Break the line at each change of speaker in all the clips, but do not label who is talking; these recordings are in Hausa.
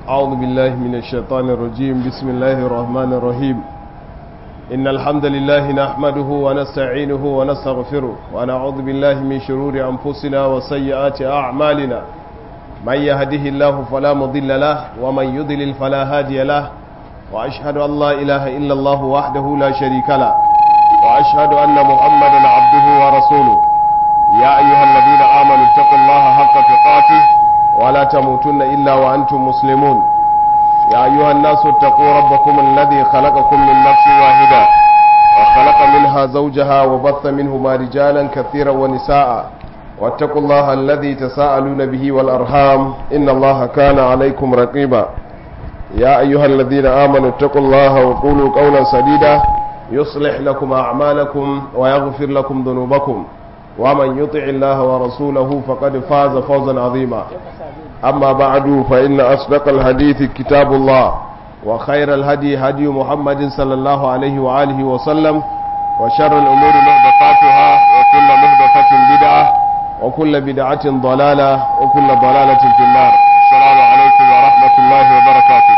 أعوذ بالله من الشيطان الرجيم بسم الله الرحمن الرحيم إن الحمد لله نحمده ونستعينه ونستغفره ونعوذ بالله من شرور أنفسنا وسيئات أعمالنا من يهده الله فلا مضل له ومن يضلل فلا هادي له وأشهد أن لا إله إلا الله وحده لا شريك له وأشهد أن محمدا عبده ورسوله يا أيها الذين آمنوا اتقوا الله حق تقاته ولا تموتن إلا وأنتم مسلمون يا أيها الناس اتقوا ربكم الذي خلقكم من نفس واحدة وخلق منها زوجها وبث منهما رجالا كثيرا ونساء واتقوا الله الذي تساءلون به والأرحام إن الله كان عليكم رقيبا يا أيها الذين آمنوا اتقوا الله وقولوا قولا سديدا يصلح لكم أعمالكم ويغفر لكم ذنوبكم ومن يطع الله ورسوله فقد فاز فوزا عظيما أما بعد فإن أصدق الحديث كتاب الله وخير الهدي هدي محمد صلى الله عليه وآله وسلم وشر الأمور محدثاتها وكل محدثة بدعة وكل بدعة ضلالة وكل ضلالة في النار السلام عليكم ورحمة الله وبركاته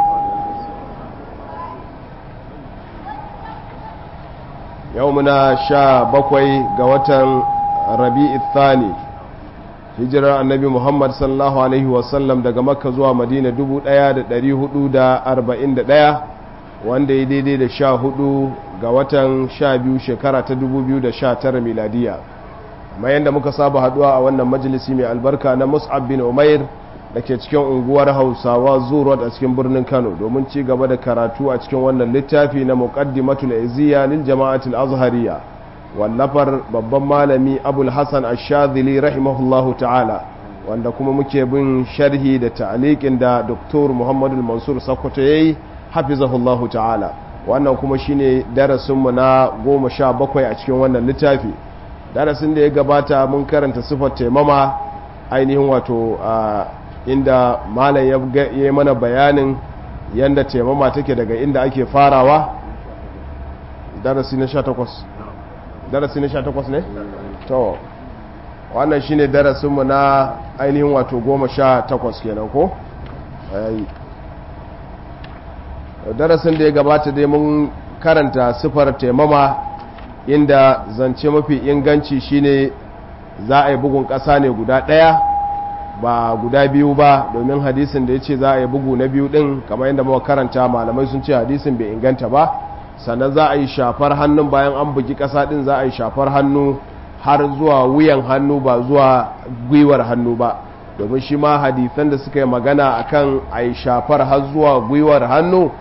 يومنا شا بكوي قوة ربيع الثاني hijirar annabi muhammad sallallahu alaihi wasallam daga makka zuwa madina 1441 wanda ya daidai da sha hudu ga watan sha biyu shekara ta 2019 miladiya mai yadda muka saba haduwa a wannan majalisi mai albarka na mus'ab bin umair da ke cikin unguwar hausawa zuwa a cikin birnin kano domin ci gaba da karatu a cikin wannan littafi na muqaddimatul iziya lil jama'atul azhariya wallafar babban malami abul hassan ashadili rahimahullahu ta'ala wanda kuma muke bin sharhi da ta'aliƙin da doktor muhammadu mansur sakwato ya yi hafizahullahu ta'ala wannan kuma shine darasinmu na goma sha bakwai a cikin wannan littafi darasin da ya gabata mun karanta sifar taimama ainihin wato inda malam ya yi mana bayanin yadda taimama take daga inda ake farawa darasi na sha takwas darasi na sha takwas ne? to wannan shine darasinmu na ainihin wato goma sha takwas kenan ko? darasin da ya gabata dai mun karanta sifar taimama inda zance mafi inganci shine za a yi bugun ƙasa ne guda ɗaya ba guda biyu ba domin hadisin da ya ce za a yi bugu na biyu ɗin kamar yadda muka karanta malamai sun ce hadisin bai inganta ba sannan za a yi shafar hannun bayan an bugi ƙasa ɗin za a yi shafar hannu har zuwa wuyan hannu ba zuwa gwiwar hannu ba domin shi ma hadisan da suka yi magana akan a yi shafar har zuwa gwiwar hannu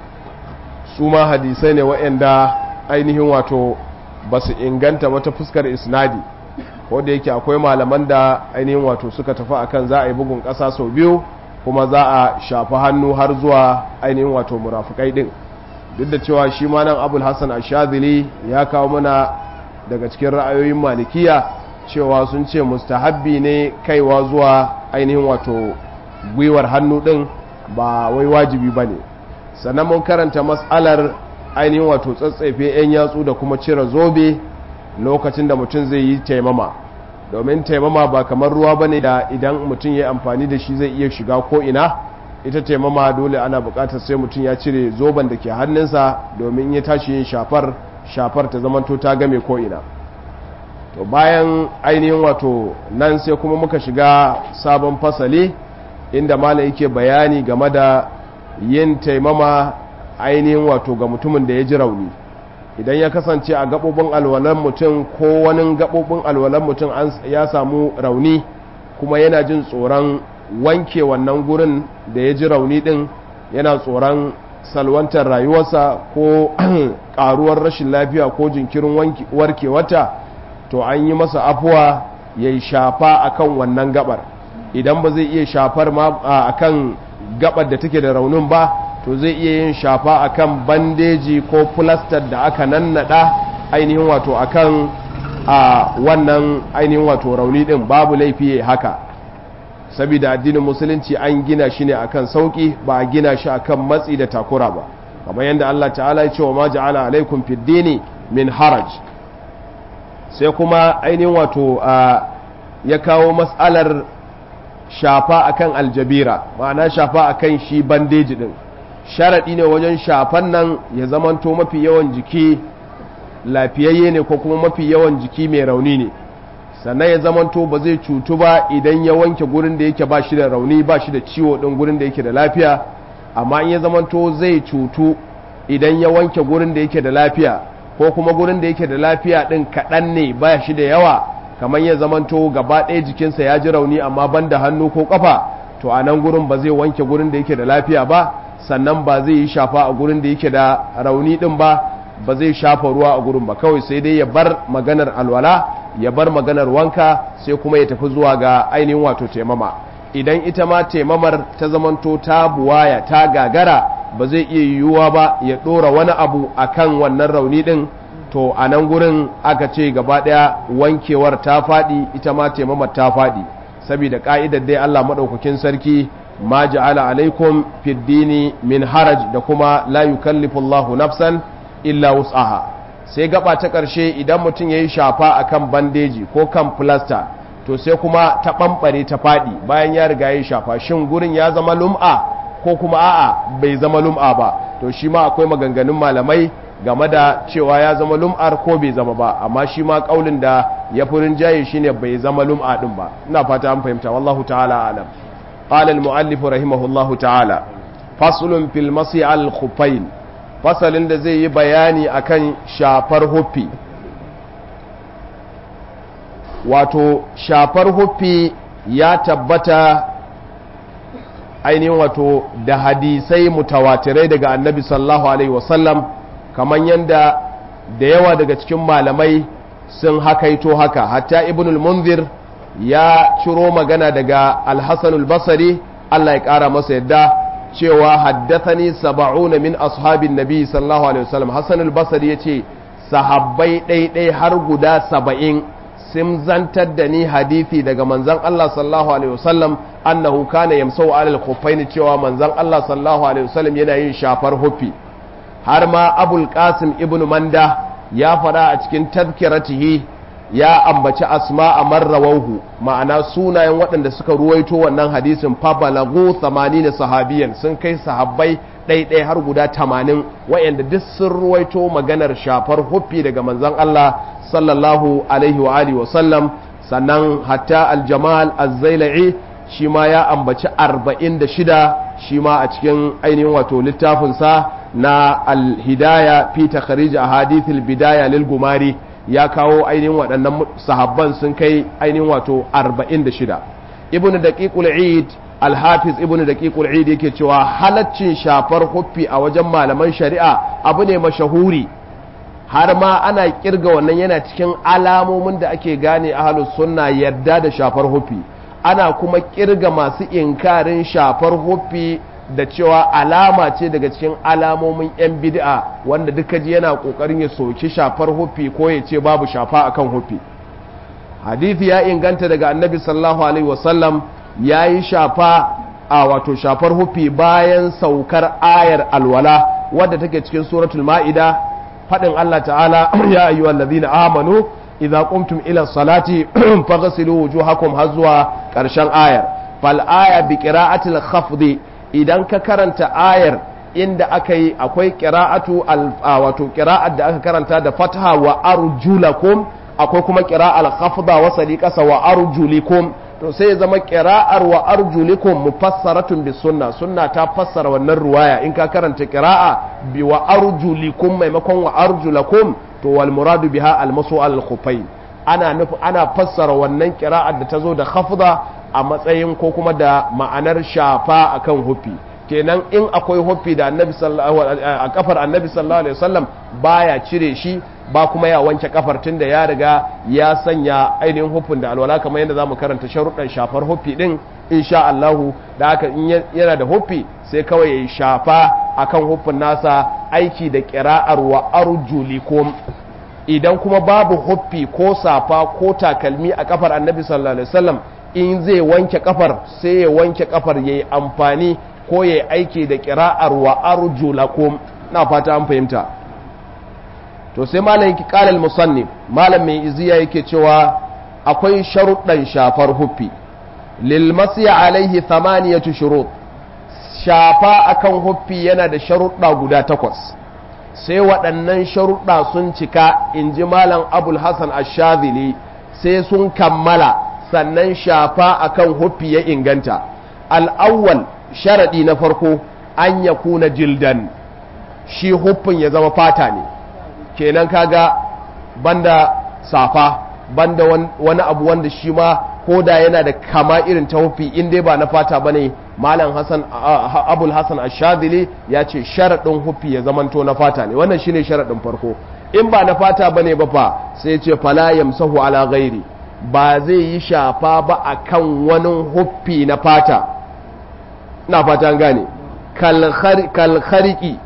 su ma hadisai ne waɗanda ainihin wato ba su inganta wata fuskar isnadi ko da yake akwai malaman da ainihin wato suka tafi akan za a yi bugun ƙasa sau biyu kuma za a shafi hannu har zuwa ainihin wato murafukai ɗin duk da cewa shi ma nan abul hassan ashadili ya kawo mana daga cikin ra'ayoyin malikiya cewa sun ce mustahabbi ne kaiwa zuwa ainihin wato gwiwar hannu din ba wai wajibi ba ne sannan mun karanta matsalar ainihin wato tsatsefe 'yan yatsu da kuma cire zobe lokacin da mutum zai yi taimama domin taimama ba kamar ruwa ba ne da idan mutum ya amfani da shi zai iya shiga ko ina ita taimama dole ana bukatar sai mutum ya cire zoben da ke hannunsa domin ya tashi yin shafar shafar ta zamanto ta game ko'ina to bayan ainihin wato nan sai kuma muka shiga sabon fasali inda malam yake bayani game da yin taimama ainihin wato ga mutumin da ya ji rauni idan ya kasance a gaɓoɓin alwalan mutum ko wani gaɓoɓin alwalan mutum ya samu rauni kuma yana jin tsoron wanke wannan gurin da ya ji rauni din yana tsoron salwantar rayuwarsa ko karuwar rashin lafiya ko jinkirin warkewata to an yi masa afuwa ya yi shafa akan wannan gabar idan ba zai iya shafar ma akan gabar da take da raunin ba to zai iya yin shafa akan bandeji ko plaster da aka nannada ainihin wato akan a wannan ainihin wato rauni din babu laifi haka saboda addinin musulunci an gina shi ne akan sauki ba a gina shi akan matsi da takura ba kamar yadda Allah ta'ala ya ce wa ma ja'ala alaikum fid dini min haraj sai kuma ainihin wato ya kawo matsalar shafa akan aljabira ma'ana shafa akan shi bandeji din sharaɗi ne wajen shafan nan ya zamanto mafi yawan jiki lafiyayye ne ko kuma mafi yawan jiki mai rauni ne sannan ya zamanto ba zai cutu ba idan ya wanke gurin da yake ba shi da rauni ba shi da ciwo ɗin gurin da yake da lafiya amma in ya zamanto zai cutu idan ya wanke gurin da yake da lafiya ko kuma gurin da yake da lafiya ɗin kaɗan ne ba shi da yawa kamar ya zamanto gaba ɗaya jikinsa ya ji rauni amma ban da hannu ko ƙafa to a nan gurin ba zai wanke gurin da yake da lafiya ba sannan ba zai yi shafa a gurin da yake da rauni ɗin ba ba zai shafa ruwa a gurin ba kawai sai dai ya bar maganar alwala ya bar maganar wanka sai kuma ya tafi zuwa ga ainihin wato taimama idan ita ma taimamar ta zamanto ta buwaya ta gagara ba zai iya yiwuwa ba ya ɗora wani abu akan wannan rauni ɗin to a nan gurin aka ce gaba ɗaya wankewar ta faɗi ita ma taimamar ta faɗi saboda ƙa'idar dai Allah maɗaukakin sarki ma ja'ala alaikum fid dini min haraj da kuma la yukallifu Allahu nafsan illa wus'aha sai gaba ta ƙarshe idan mutum yayi shafa akan bandeji ko kan plaster to sai kuma ta ɓamɓare ta faɗi bayan ya riga yayi shafa shin gurin ya zama lum'a ko kuma a'a bai zama lum'a ba to shi ma akwai maganganun malamai game da cewa ya zama lum'ar ko bai zama ba amma shi ma kaulin da ya furin jaye shine bai zama lum'a din ba ina fata an fahimta wallahu ta'ala alam qala al muallif rahimahullahu ta'ala faslun fil masi al khuffain fasalin da zai yi bayani akan shafar huffi wato shafar huffi ya tabbata ainihin wato da hadisai mutawatirai daga annabi sallallahu alaihi wasallam kamar yadda da yawa daga cikin malamai sun hakaito haka hatta ibnul munzir ya ciro magana daga alhassanul basari Allah ya ƙara masa yadda cewa haddathani saba'una min ashabin nabi sallallahu alaihi wasallam hassanul basari ya ce sahabbai ɗaiɗai har guda saba'in sun zantar da ni hadithi daga manzan Allah sallallahu alaihi wasallam annahu kana yamsau alal khuffaini cewa manzan Allah sallallahu alaihi wasallam yana yin shafar huffi har ma abul qasim ibnu manda ya fada a cikin tazkiratihi ya ambaci asma a marrawahu ma'ana sunayen waɗanda suka ruwaito wannan hadisin fa balagu 80 sahabiyan sun kai sahabbai ɗaiɗai har guda 80 wayanda duk sun ruwaito maganar shafar huffi daga manzon Allah sallallahu alaihi wa alihi wa sallam sannan hatta aljamal az-zailai shi ma ya ambaci 46 shi ma a cikin ainihin wato littafinsa na alhidaya fi takharij ahadith albidaya lil gumari ya kawo ainihin waɗannan sahabban sun kai ainihin wato 46 ibn daqiqul eid alhafiz ibn daqiqul eid yake cewa halaccin shafar huffi a wajen malaman shari'a abu ne mashahuri har ma ana kirga wannan yana cikin alamomin da ake gane ahlus sunna yadda da shafar huffi ana kuma kirga masu inkarin shafar huffi da cewa alama ce daga cikin alamomin 'yan bid'a wanda duka ji yana kokarin ya soki shafar huffi ko ya ce babu shafa akan huffi hadithi ya inganta daga annabi sallallahu alaihi wasallam ya yi shafa a wato shafar huffi bayan saukar ayar alwala wadda take cikin suratul ma'ida faɗin Allah ta'ala ya ayyuhal ladina amanu idza qumtum ila salati faghsilu wujuhakum har zuwa ƙarshen ayar fal aya bi qira'atil khafdi idan ka karanta ayar inda aka yi akwai qira'atu wato qira'at da aka karanta da fatha wa arjulakum akwai kuma qira'al khafda wa sadiqasa wa arjulikum to sai ya zama qira'ar wa arjulikum mufassaratun bis sunna sunna ta fassara wannan ruwaya in ka karanta qira'a bi wa arjulikum maimakon wa arjulakum to wal muradu biha al masu al khufain ana nufi ana fassara wannan qira'ar da ta zo da khafda a matsayin ko kuma da ma'anar shafa akan hufi kenan in akwai hufi da annabi sallallahu a kafar annabi sallallahu alaihi wasallam baya cire shi ba kuma ya wanke kafar tunda ya riga ya sanya ainihin hufin da alwala kamar yadda zamu karanta sharuɗan shafar hufi din insha Allah da haka in yana da hufi sai kawai ya shafa akan hufin nasa aiki da qira'ar wa arjulikum idan kuma babu huffi ko safa ko takalmi a kafar annabi sallallahu alaihi wasallam in zai wanke kafar sai ya wanke kafar yayi amfani ko yayi aiki da qira'ar wa arjulakum na fata an fahimta to sai malam yake qala al-musannif malam mai iziya yake cewa akwai sharuɗan shafar huffi lil masi alaihi thamaniyatu shurut shafa akan huffi yana da sharuɗa guda takwas sai waɗannan sharuɗa sun cika in ji malam abul hassan ashazili sai sun kammala sannan shafa akan huffi ya inganta al'awwal sharaɗi na farko an ya kuna jildan shi huffin ya zama fata ne kenan kaga banda safa banda wani abu wanda shi ma ko da yana da kama irin ta hufi in dai ba na fata ba ne malam hassan abul hassan ashadili ya ce sharaɗin hufi ya zamanto na fata ne wannan shine sharaɗin farko in ba na fata ba ne ba fa sai ce fala yamsahu ala ghairi ba zai yi shafa ba akan wani hufi na fata ina fata gane kalhariki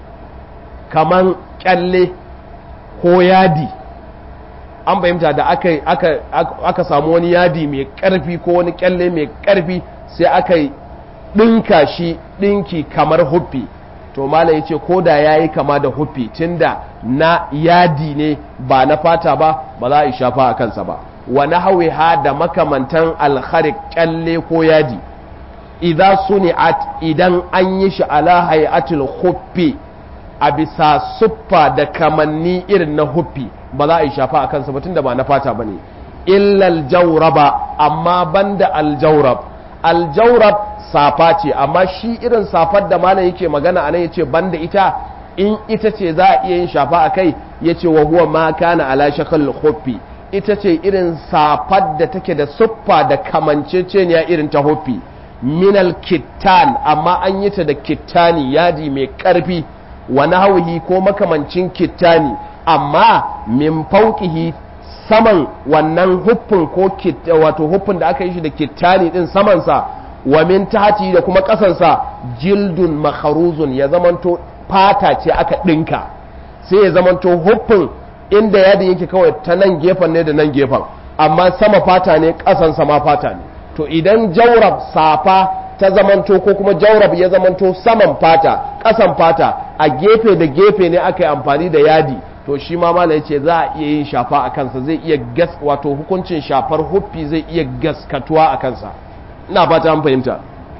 kaman kyalle ko yadi an fahimta da aka, aka, aka samu wani yadi mai karfi ko wani kyalle mai karfi sai aka ɗinka shi ɗinki kamar huffi to malam ya ce ko da ya yi kama da huffi tunda na yadi ne ba na fata ba ba za a yi shafa a kansa ba wani hawi ha da makamantan alharik kyalle ko yadi idan suni'at idan an yi shi ala hayatul huffi a bisa suffa da kamanni irin na huffi ba za a yi shafa a kansa ba tunda ba na fata ba ne illal jauraba amma banda aljaurab aljaurab safa ce amma shi irin safar da malam yake magana anan yace banda ita in ita ce za a iya yin shafa a kai yace wa huwa ma kana ala shakal huffi ita ce irin safar da take da suffa da kamanceceniya irin ta huffi minal kittan amma an yi ta da kittani yadi mai karfi wa nahwihi ko makamancin kittani amma min fauqihi saman wannan huffin ko wato huffin da aka yi shi da kittani din samansa wa min tahti da kuma kasansa jildun makharuzun ya zamanto fata ce aka dinka sai ya zamanto huffin inda yadin yake kawai ta nan gefen ne da nan gefen amma sama fata ne kasansa ma fata ne to idan jaurab safa ta zamanto ko kuma jaurab ya zamanto saman fata kasan fata a gefe da gefe ne aka yi amfani da yadi to shi ma mala ya ce za a iya yin shafa a kansa zai iya gas wato hukuncin shafar huffi zai iya gaskatuwa a kansa ina fata an fahimta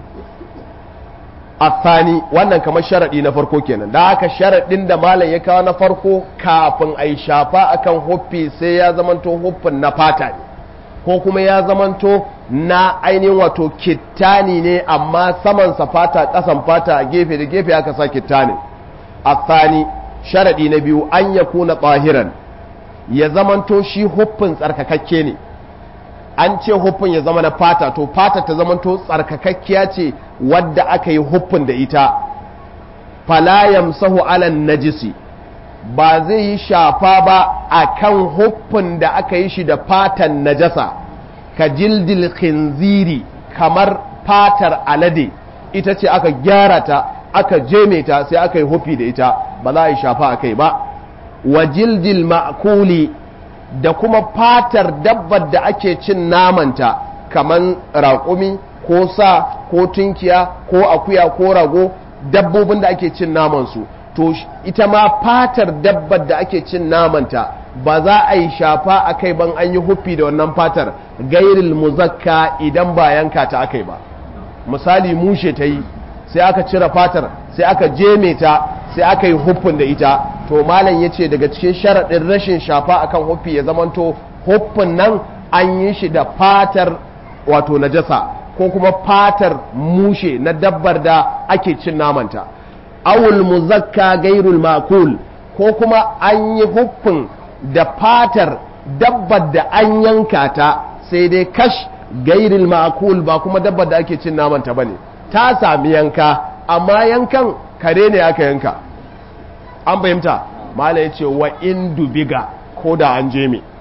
athani wannan kamar sharaɗi na farko kenan da haka sharaɗin da malam ya kawo na farko kafin a yi shafa akan huffi sai ya zamanto huffin na fata ne ko kuma ya zamanto na ainihin wato kittani ne amma samansa fata ƙasan fata a gefe da gefe aka sa kittani athani sharaɗi na biyu an ya kuna tsahiran ya zamanto shi huffin tsarkakakke ne an ce huffin ya zama na fata to fata ta zamanto tsarkakakkiya ce wadda aka yi huffin da ita falayam sahu alan najisi ba zai yi shafa ba a kan huffin da aka yi shi da fatan najasa ka jildil khinziri kamar fatar alade ita ce aka gyara ta aka jeme ta sai aka yi hufi da ita ba za a yi shafa a kai ba wa jildil ma'kuli da kuma fatar dabbar da ake cin namanta kaman raƙumi ko sa ko tunkiya ko akuya ko rago dabbobin da ake cin namansu to ita ma fatar dabbar da ake cin namanta ba za a yi shafa a kai ban an yi huffi da wannan fatar gairil muzakka idan ba yanka ta aka yi ba misali mushe ta yi sai aka cire fatar sai aka jeme ta sai aka yi huffin da ita to malam ya ce daga cikin sharaɗin rashin shafa akan huffi ya zamanto huffin nan an yi shi da fatar wato najasa ko kuma fatar mushe na dabbar da ake cin namanta awul muzakka gairul makul ko kuma an yi huffin da fatar dabbar da an yanka ta sai dai kash gairil makul ba kuma dabbar da ake cin namanta bane ta sami yanka amma yankan kare ne aka yanka an fahimta mala ya ce wa in dubiga ko da an je me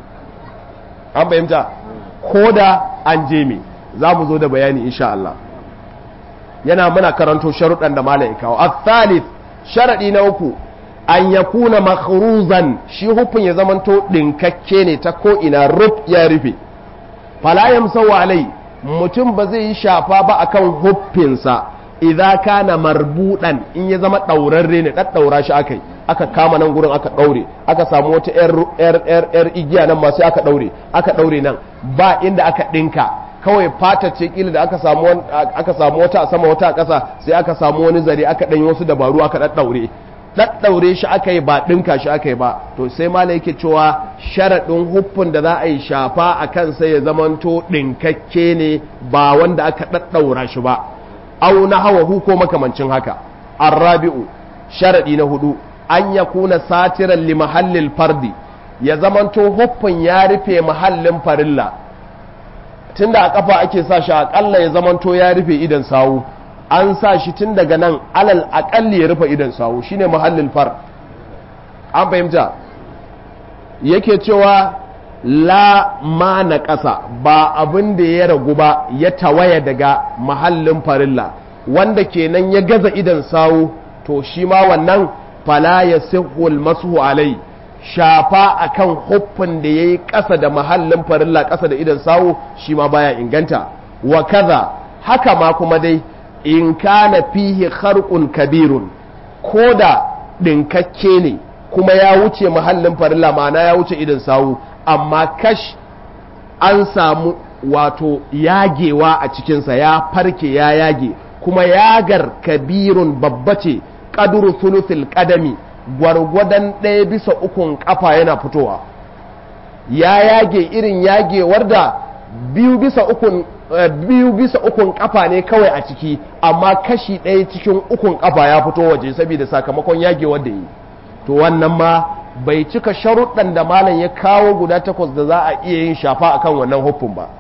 an fahimta ko da an je me za mu zo da bayani insha Allah yana muna karanto sharuɗan da mala ya kawo al-thalith sharaɗi na uku an ya kuna makhruzan shi hufin ya zamanto ɗinkakke ne ta ko ina ruf ya rufe fala yamsawu alai mutum ba zai yi shafa ba akan huffinsa idza kana marbudan in ya zama daurarre ne daddaura shi akai aka kama nan gurin aka daure aka samu wata yar yar yar, yar igiya nan ma sai aka daure aka daure nan ba inda aka dinka kawai fata ce kila da aka samu aka samu wata a sama wata a ƙasa sai aka samu wani zare aka ɗanyi wasu dabaru aka ɗaɗɗaure ɗaɗɗaure shi aka yi ba ɗinka shi aka yi ba to sai mala yake cewa sharaɗin huffin da za a yi shafa a kansa ya zamanto ɗinkakke ne ba wanda aka ɗaɗɗaura shi ba au na hawa hu ko makamancin haka arrabi'u sharaɗi na hudu an ya kuna satiran li mahallil fardi ya zamanto huffin ya rufe mahallin farilla tunda a kafa ake sa shi akalla ya zamanto ya rufe idan sawu an sa shi tun daga nan alal akalli ya rufe idan sawu shine mahallin far an fahimta yake cewa la ma na ƙasa ba abin da ya ragu ba ya tawaya daga mahallin farilla wanda kenan ya gaza idan sawu to shi ma wannan fala ya sihul masu alai shafa akan huffin da ya yi ƙasa da mahallin farilla ƙasa da idan sawu shi ma baya inganta wa kaza haka ma kuma dai in kana fihi kharqun kabirun ko da ɗinkakke ne kuma ya wuce mahallin farilla ma'ana ya wuce idan sawu amma kash an samu wato yagewa a cikinsa ya farke ya yage kuma yagar kabirun babba ce ƙaduru thuluthil ƙadami gwargwadon ɗaya bisa ukun ƙafa yana fitowa ya yage irin yagewar da biyu bisa ukun biyu bisa ukun kafa ne kawai a ciki amma kashi ɗaya cikin ukun kafa ya fito waje saboda sakamakon yagewar da yi to wannan ma bai cika sharuɗan da malam ya kawo guda takwas da za a iya yin shafa akan wannan hukun ba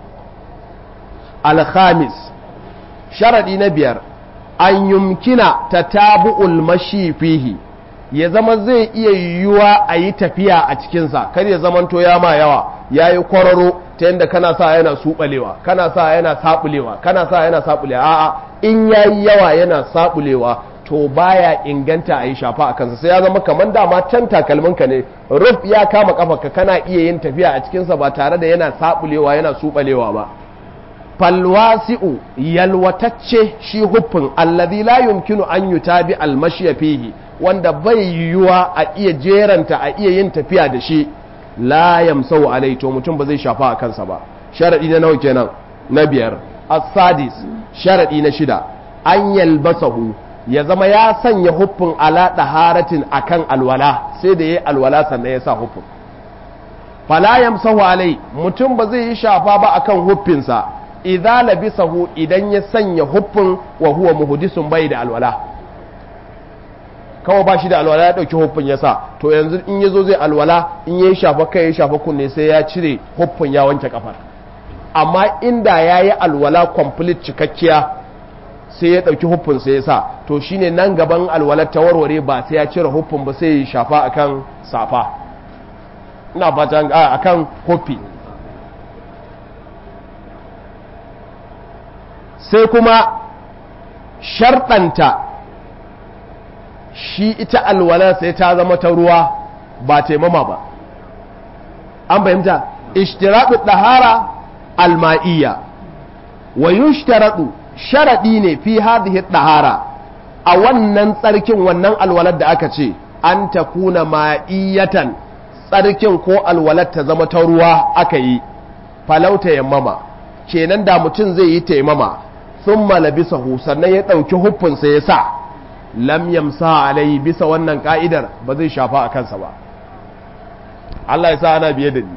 alhamis sharaɗi na biyar an yumkina ta tabu'ul mashi fihi ya zama zai iya yiwuwa a yi tafiya a cikinsa kar ya zamanto ya ma yawa ya yi kwararo ta yadda kana sa yana suɓalewa kana sa yana saɓulewa kana sa yana saɓulewa a'a in ya yi yawa yana saɓulewa to baya inganta a yi shafa a kansa sai ya zama kamar dama can takalminka ne ruf ya kama kafarka kana iya yin tafiya a cikinsa ba tare da yana saɓulewa yana suɓalewa ba falwasi'u yalwatacce shi huffin allazi la yumkinu an yutabi almashiya fihi wanda bai yiwuwa a iya jeranta a iya yin tafiya da shi la yamsau alai to mutum ba zai shafa a kansa ba sharadi na nawa kenan na biyar as-sadis sharadi na shida an yalbasahu ya zama ya sanya huffin ala daharatin akan alwala sai da yayi alwala sannan ya sa huffin fala yamsahu alai mutum ba zai yi shafa ba akan huffinsa idza labisahu idan ya sanya huffin wa huwa muhdisun bai da alwala kawai ba shi da alwala ya ɗauki huffin ya sa to yanzu in ya zo zai alwala in ya shafa kai ya shafa kunne sai ya cire huffin ya wanke kafar amma inda ya yi alwala complete cikakkiya sai ya ɗauki huffin sai ya sa to shine nan gaban alwalar ta warware ba sai ya cire huffin ba sai ya shafa akan safa ina fatan akan huffi sai kuma sharɗanta shi ita alwala sai ta zama ta ruwa ba taimama ba an fahimta ishtiradu ɗahara alma'iyya wa yushtaradu sharaɗi ne fi hadhihi ɗahara a wannan tsarkin wannan alwalar da aka ce an ta kuna ma'iyatan tsarkin ko alwalar ta zama ta ruwa aka yi falauta yammama kenan da mutum zai yi taimama sun malabisahu sannan ya ɗauki huffinsa ya sa lam yamsa alai bisa wannan ka'idar ba zai shafa a kansa ba Allah ya sa ana biye da ni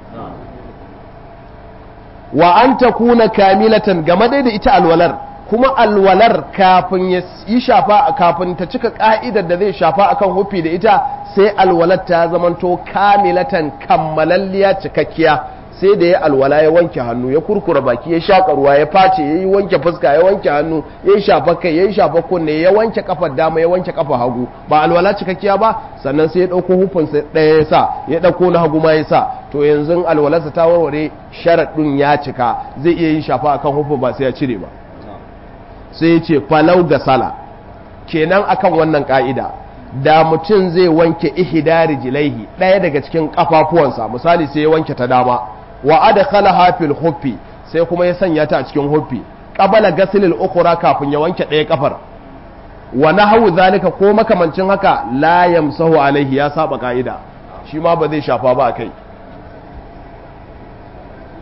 wa an ta kuna kamilatan game dai da ita alwalar kuma alwalar kafin ya yi shafa kafin ta cika ka'idar da zai shafa akan hufi da ita sai alwalar ta zamanto kamilatan kammalalliya cikakkiya sai da ya alwala ya wanke hannu ya kurkura baki ya shaƙa ruwa ya face ya yi wanke fuska ya wanke hannu ya yi shafa kai ya yi shafa kunne ya wanke kafar dama ya wanke kafa hagu ba alwala cikakkiya ba sannan sai ya ɗauko hufinsa ɗaya ya sa ya ɗauko na hagu ma ya sa to yanzu alwalarsa ta warware sharaɗin ya cika zai iya yin shafa akan hufin ba sai ya cire ba sai ya ce falau ga sala kenan akan wannan ka'ida da mutum zai wanke ihidari jilaihi ɗaya daga cikin kafafuwansa misali sai ya wanke ta dama wa adkhalaha fil huffi sai kuma ya sanya ta a cikin huffi qabala ghasl al ukhra kafin ya wanke ɗaya kafar wa nahwu zalika ko makamancin haka la yamsahu alaihi ya saba ka'ida shi ma ba zai shafa ba kai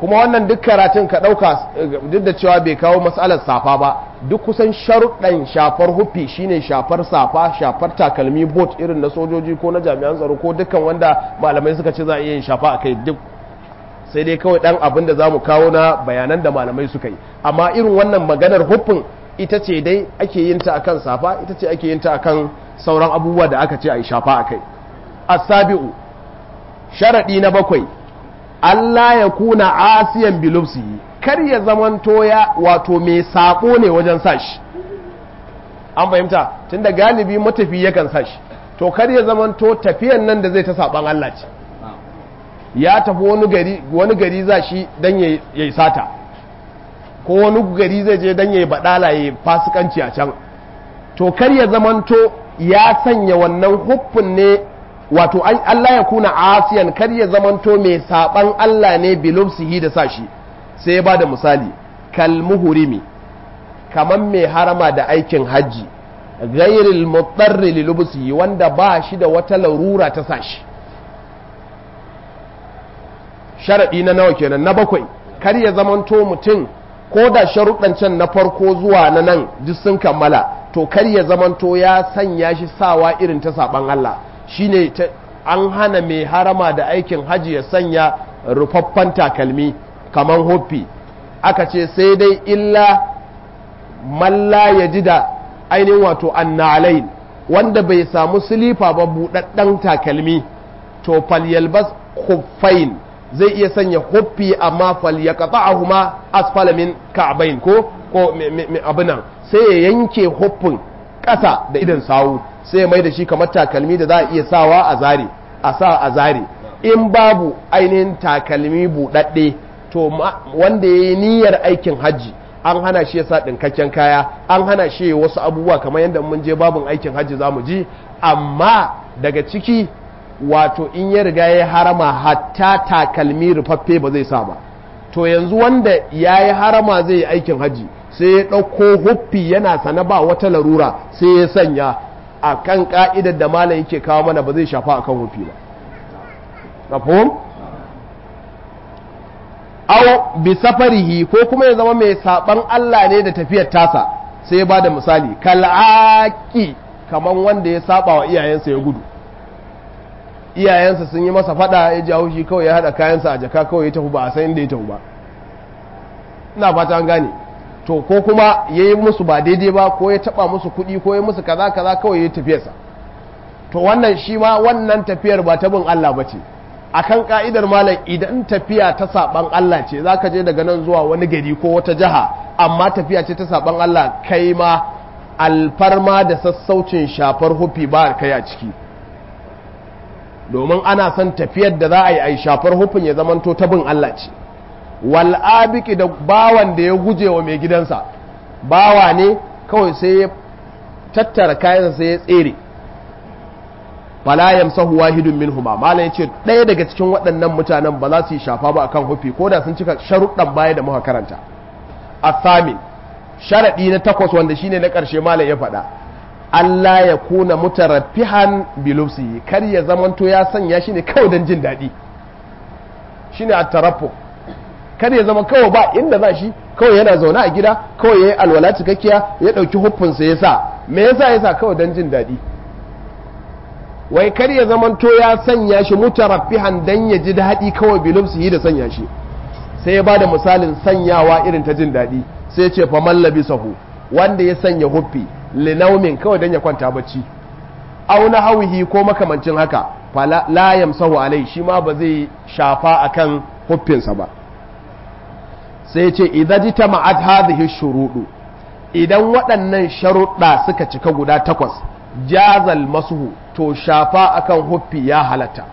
kuma wannan duk karatun ka ɗauka duk da cewa bai kawo matsalar safa ba duk kusan sharuɗan shafar hufi shine shafar safa shafar takalmi bot irin na sojoji ko na jami'an tsaro ko dukkan wanda malamai suka ce za a iya yin shafa a kai duk sai dai kawai ɗan abin da za mu kawo na bayanan da malamai suka yi amma irin wannan maganar hufin ita ce dai ake yin ta akan safa ita ce ake yin ta akan sauran abubuwa da aka ce a yi shafa a kai asabi'u sharaɗi na bakwai Allah ya kuna asiyan bilufsi kar ya zamanto ya wato mai sako ne wajen sashi an fahimta tunda galibi matafi yakan sashi to kar ya zamanto tafiyan nan da zai ta saban Allah ce ya tafi wani gari wani gari za shi dan yayi sata ko wani gari zai je dan yayi badala yayi fasikanci a can to kar ya zamanto ya sanya wannan huffin ne wato Allah ya kuna asiyan kar ya zamanto mai saban Allah ne bilufsihi da sashi sai ya bada misali kal muhrimi kaman mai harama da aikin hajji ghairil mutarri lilubsihi wanda ba shi da wata larura ta sashi sharadi na nawa kenan na bakwai kar ya zamanto mutum ko da sharuɗan can na farko zuwa na nan duk sun kammala to kar ya zamanto ya sanya shi sawa irin ta saban Allah shine an hana mai harama da aikin haji ya sanya rufaffen takalmi kamar hoppi aka ce sai dai illa malla ya ji da ainihin wato annalain wanda bai samu silifa ba buɗaɗɗen takalmi to falyalbas huffain zai iya sanya hoppi amma falyaqata'ahuma asfala min ka'bayn ko ko abinan sai ya yanke hoppin ƙasa da idan sawu sai mai da shi kamar takalmi da za a iya sawa a zare a sa a zare in babu ainihin takalmi buɗaɗɗe to wanda ya yi niyyar aikin hajji an hana shi ya sa ɗinkakken kaya an hana shi wasu abubuwa kamar yadda mun je babin aikin hajji za mu ji amma daga ciki wato in ya riga ya harama hatta takalmi rufaffe ba zai sa ba to yanzu wanda ya yi harama zai yi aikin hajji sai ya ɗauko huffi yana sana ba wata larura sai ya sanya a kan ƙa'idar da malam yake kawo mana ba zai shafa a kan huffi ba mafhum aw bi safarihi ko kuma ya zama mai saban Allah ne da tafiyar tasa sai ya bada misali kal'aki kaman wanda ya saba wa iyayensa ya gudu iyayensa sun yi masa fada ya jawo shi kawai ya hada kayansa a jaka kawai ya tafi ba a san inda ya tafi ba ina fata an gane to ko kuma ya yi musu ba daidai ba ko ya taba musu kuɗi ko ya musu kaza kaza kawai ya tafiyarsa to wannan shi ma wannan tafiyar ba ta bin Allah ba ce akan ka'idar malam idan tafiya ta saban Allah ce za ka je daga nan zuwa wani gari ko wata jiha amma tafiya ce ta saban Allah kai ma alfarma da sassaucin shafar hufi ba kai a ciki domin ana son tafiyar da za a yi a shafar hufin ya zamanto ta bin Allah ce wal abiki da bawan da ya guje wa mai gidansa bawa ne kawai sai ya tattara kayansa sai ya tsere fala yamsahu wahidun minhuma malam yace ɗaya daga cikin waɗannan mutanen ba za su yi shafa ba akan hufi ko da sun cika sharuɗan baya da muka karanta athamin sharadi na takwas wanda shine na ƙarshe malam ya faɗa Allah ya kuna mutaraffihan bilufsi kar ya zamanto ya sanya shi ne kawai don jin daɗi shine at-taraffu kar ya zama kawai ba inda za shi kawai yana zaune a gida kawai yayi alwala cikakkiya ya ɗauki huffinsa ya sa me yasa ya sa kawai don jin daɗi wai kar ya zamanto ya sanya shi mutaraffihan dan ya ji daɗi kawai bilufsihi da sanya shi sai ya bada misalin sanyawa irin ta jin daɗi sai ce fa mallabi sahu wanda ya sanya huffi linaumin kawai dan ya kwanta bacci aw na hawihi ko makamancin haka fa la yamsahu alai shi ma ba zai shafa akan huffinsa ba sai ce idan jita ma'ad hadhihi shurudu idan waɗannan sharuɗa suka cika guda takwas jazal masuhu to shafa akan huffi ya halatta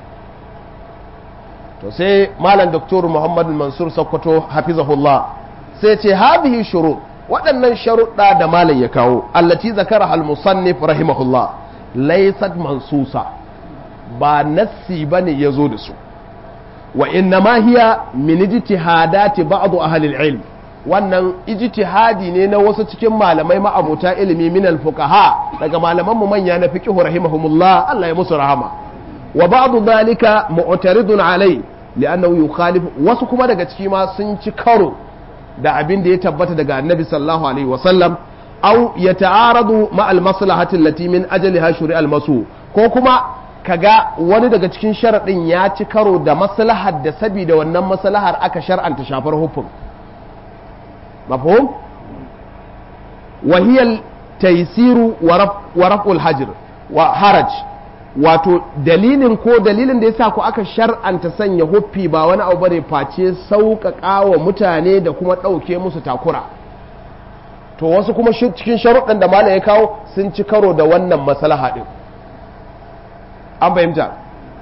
to sai malam doktor muhammad mansur sokoto hafizahullah sai ce hadhihi shurud waɗannan sharuɗa da malam ya kawo allati zakara al musannif rahimahullah laysat mansusa ba nassi bane yazo da su wa inna ma hiya min ijtihadati ba'd ahli al-ilm wannan ijtihadi ne na wasu cikin malamai ma'abuta ilimi min al-fuqaha daga malaman mu manya na fiqh rahimahumullah Allah ya musu rahama wa ba'd dhalika mu'taridun alai li'annahu yukhalif wasu kuma daga ciki ma sun ci karo da abin da ya tabbata daga annabi sallallahu alaihi wasallam aw yata'aradu ma al-maslahati allati min ajliha shuri'al masu ko kuma kaga wani daga cikin sharadin ya ci karo da maslahar da saboda wannan maslahar aka shar'anta shafar hufun mafhum wa hiya taysiru wa raf'ul hajr wa haraj wato dalilin ko dalilin da yasa ku aka shar'anta sanya huffi ba wani abu bane face sauƙaƙa wa mutane da kuma ɗauke musu takura to wasu kuma cikin sharuɗan da malam ya kawo sun ci karo da wannan maslaha ɗin an fahimta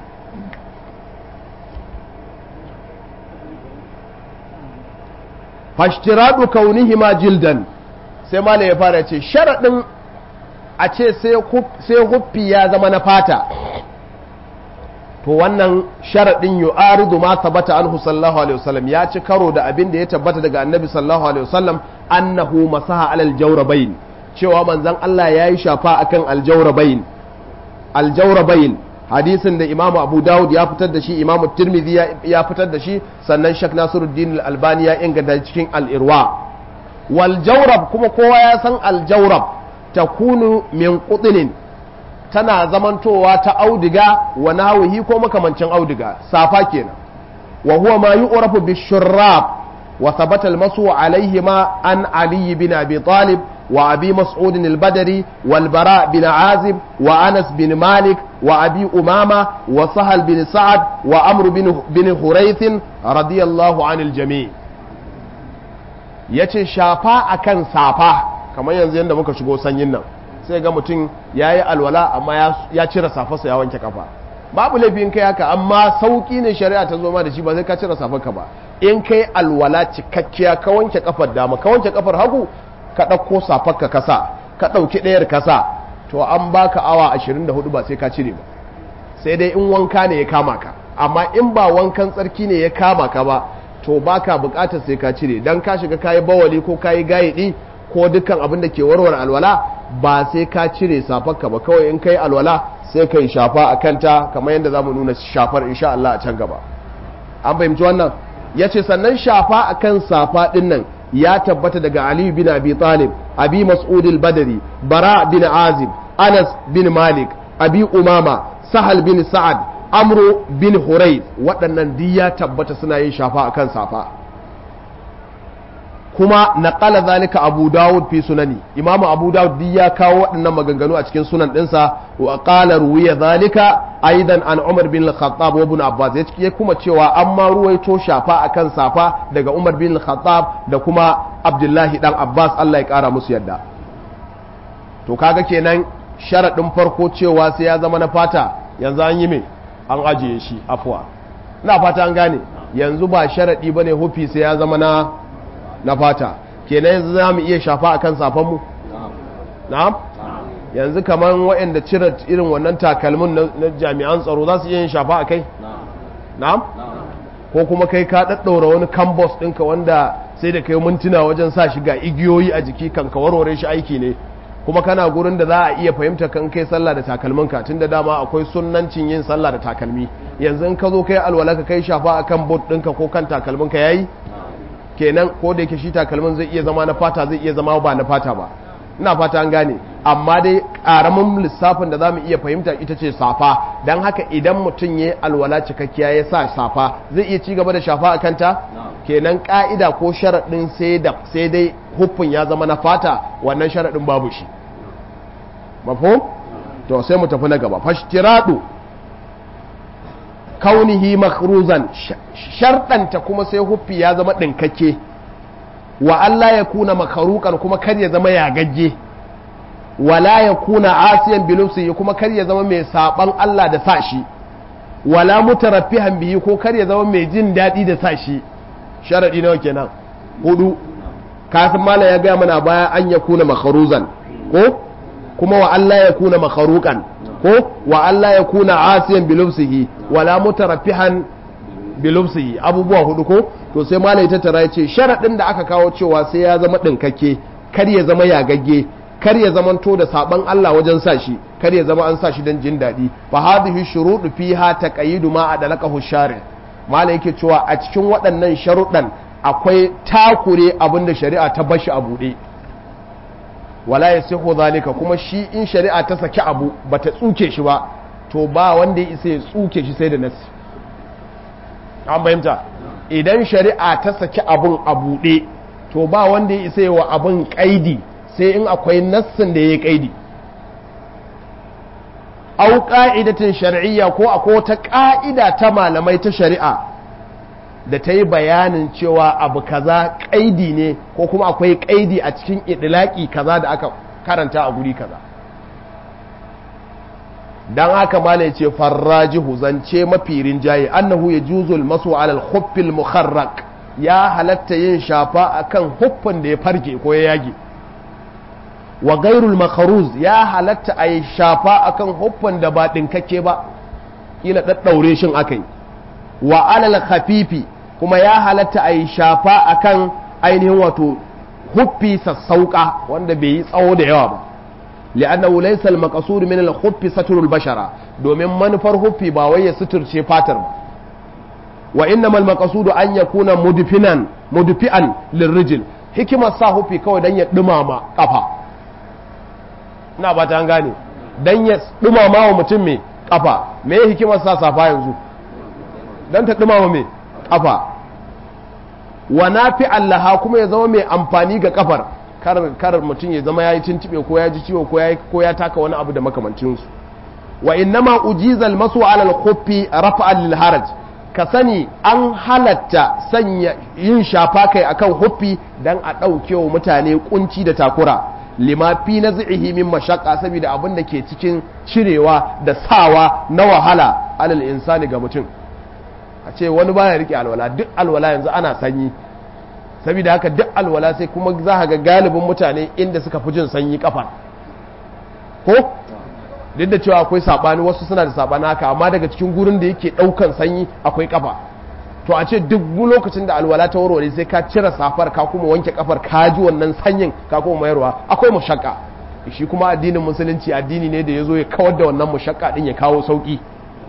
fashtiradu kaunihima jildan sai malam ya fara ce sharaɗin a ce sai huffi ya zama na fata to wannan sharaɗin yu'aridu ma tabbata anhu sallallahu alaihi wasallam ya ci karo da abin da ya tabbata daga annabi sallallahu alaihi wasallam annahu masaha alal jawrabain cewa manzon Allah ya yi shafa akan aljawrabain aljawrabain hadisin da Imam Abu Dawud ya fitar da shi Imam Tirmidhi ya fitar da shi sannan Sheikh Nasiruddin Al-Albani ya inganta cikin Al-Irwa wal jawrab kuma kowa ya san al-jawrab takunu min qutnin tana zamantowa ta audiga wa nawihi ko makamancin audiga safa kenan wa huwa ma yu'rafu bishurrab wa thabata al-masu alayhima an ali bin abi talib wa abi mas'ud al-badri wal bara bin azib wa anas bin malik wa abi umama wa sahal bin sa'ad wa amr bin bin hurayth radiyallahu anil jami' yace shafa akan safa kamar yanzu yadda muka shigo sanyin nan sai ga mutum ya yi alwala amma ya cire safarsa ya wanke kafa babu laifin kai haka amma sauki ne shari'a ta zo ma da shi ba sai ka cire safarka ba in kai alwala cikakkiya ka wanke kafar dama ka wanke kafar hagu ka ɗauko safarka kasa ka ɗauki ɗayar kasa to an baka awa 24 ba sai ka cire ba sai dai in wanka ne ya kama ka amma in ba wankan tsarki ne ya kama ka ba to baka bukatar sai ka cire dan ka shiga kayi bawali ko kayi gayidi ko dukkan abin da ke warware alwala ba sai ka cire safarka ba kawai in kai alwala sai ka yi shafa a kanta kamar yadda za mu nuna shafar insha Allah a can gaba an fahimci wannan ya ce sannan shafa a kan safa ɗin nan ya tabbata daga Ali bin Abi Talib Abi Mas'ud al-Badri Bara bin Azib Anas bin Malik Abi Umama Sahal bin Sa'ad Amru bin Hurayth waɗannan duk ya tabbata suna yin shafa a kan safa kuma naqala zalika abu dawud fi sunani imamu abu dawud duk ya kawo waɗannan maganganu a cikin sunan ɗinsa wa qala ruwiya zalika aidan an umar bin al-khattab wa ibn abbas ya kuma cewa an ma ruwaito shafa akan safa daga umar bin al-khattab da kuma abdullahi dan abbas Allah ya kara musu yadda to kaga kenan sharadin farko cewa sai ya zama na fata yanzu an yi me an ajiye shi afwa ina fata an gane yanzu ba sharadi bane hufi sai ya zama na na fata kenan yanzu za mu iya shafa akan safanmu na'am yanzu kamar waɗanda cire irin wannan takalmin na jami'an tsaro za su iya yin shafa a kai na'am ko kuma kai ka ɗaɗɗaura wani kambos ɗinka wanda sai da kai mintuna wajen sa shi ga igiyoyi a jiki kan ka warware shi aiki ne kuma kana gurin da za a iya fahimta kan kai sallah da takalminka tun da dama akwai sunnancin yin sallah da takalmi yanzu in ka zo kai alwala ka kai shafa akan bot ɗinka ko kan takalminka yayi kenan ko da yake shi takalmin zai iya zama na fata zai iya zama ba na fata ba ina fata an gane amma dai ƙaramin lissafin da za mu iya fahimta ita ce safa don haka idan mutum ya alwala cikakkiya ya sa safa zai iya ci gaba da shafa a kanta kenan ƙa'ida ko sharaɗin sai dai huffin ya zama na fata wannan sharaɗin babu shi mafhum to sai mu tafi na gaba fashtiradu kaunihi makruzan sharɗanta kuma sai huffi ya zama ɗinkakke wa Allah ya kuna makarukan kuma kar ya zama yagagge wala ya kuna asiyan bilufsi kuma kar ya zama mai saban Allah da sa shi wala mutaraffihan bihi ko kar ya zama mai jin daɗi da sa shi sharadi nawa kenan hudu kasan mala ya gaya mana baya an ya kuna makaruzan ko kuma wa Allah ya kuna makarukan ko wa Allah ya kuna asiyan bilufsihi wala mutaraffihan bilufsihi abubuwa hudu ko to sai malai ta tara yace sharadin da aka kawo cewa sai ya zama dinkakke kar ya zama yagagge kar ya zama to da saban Allah wajen sa shi kar ya zama an sa shi dan jin dadi fa hadhihi shurudu fiha taqayidu ma adalakahu shari mala yake cewa a cikin waɗannan sharuɗan akwai takure abin da shari'a ta bashi a buɗe wala ya siho zalika kuma shi in shari'a ta saki abu ba ta tsuke shi ba to ba wanda ya isa ya tsuke shi sai da nasi an fahimta idan shari'a ta saki abun a buɗe to ba wanda ya isa wa abun ƙaidi sai in akwai nassin da ya yi ƙaidi au ƙa'idatin shari'iyya ko akwai wata ƙa'ida ta malamai ta shari'a da ta yi bayanin cewa abu kaza ƙaidi ne ko kuma akwai ƙaidi a cikin idilaki kaza da aka karanta a guri kaza don haka ma ne ce farrajihu zance mafi rinjaye annahu ya juzul masu alal huffil mukharrak ya halatta yin shafa akan huffin da ya farke ko ya yage wa gairul makaruz ya halatta a yi shafa akan huffin da ba ɗinkakke ba kila ɗaɗɗaure shin aka yi wa alal khafifi kuma ya halatta a yi shafa akan ainihin wato huffi sassauka wanda bai yi tsawo da yawa ba li'annahu laysa al-maqsud min al-khuffi satrul bashara domin manufar huffi ba wai ya suturce fatar ba wa innamal maqsud an yakuna mudfinan mudfi'an lirrijl hikimar sa huffi kawai dan ya dumama kafa ina ba ta gane dan ya dumama wa mutum mai kafa me hikimar sa safa yanzu dan ta dumama mai kafa wa nafi allaha kuma ya zama mai amfani ga kafar kar mutum ya zama ya yi tuntube ko ya ji ciwo ko ya taka wani abu da makamancinsu wa innama ujizal masu alal khuffi rafa'an lil haraj ka sani an halatta sanya yin shafa kai akan huffi dan a ɗauke wa mutane kunci da takura lima fi naz'ihi min mashaqqa saboda abin da ke cikin cirewa da sawa na wahala alal insani ga mutum a ce wani baya rike alwala duk alwala yanzu ana sanyi saboda haka duk alwala sai kuma za ga galibin mutane inda suka fi jin sanyi kafa ko duk da cewa akwai sabani wasu suna da sabani haka amma daga cikin gurin da yake daukan sanyi akwai kafa to a ce duk lokacin da alwala ta warware sai ka cire safar ka kuma wanke kafar ka ji wannan sanyin ka kuma mayarwa akwai mushakka shi kuma addinin musulunci addini ne da ya zo ya kawar da wannan mushakka din ya kawo sauki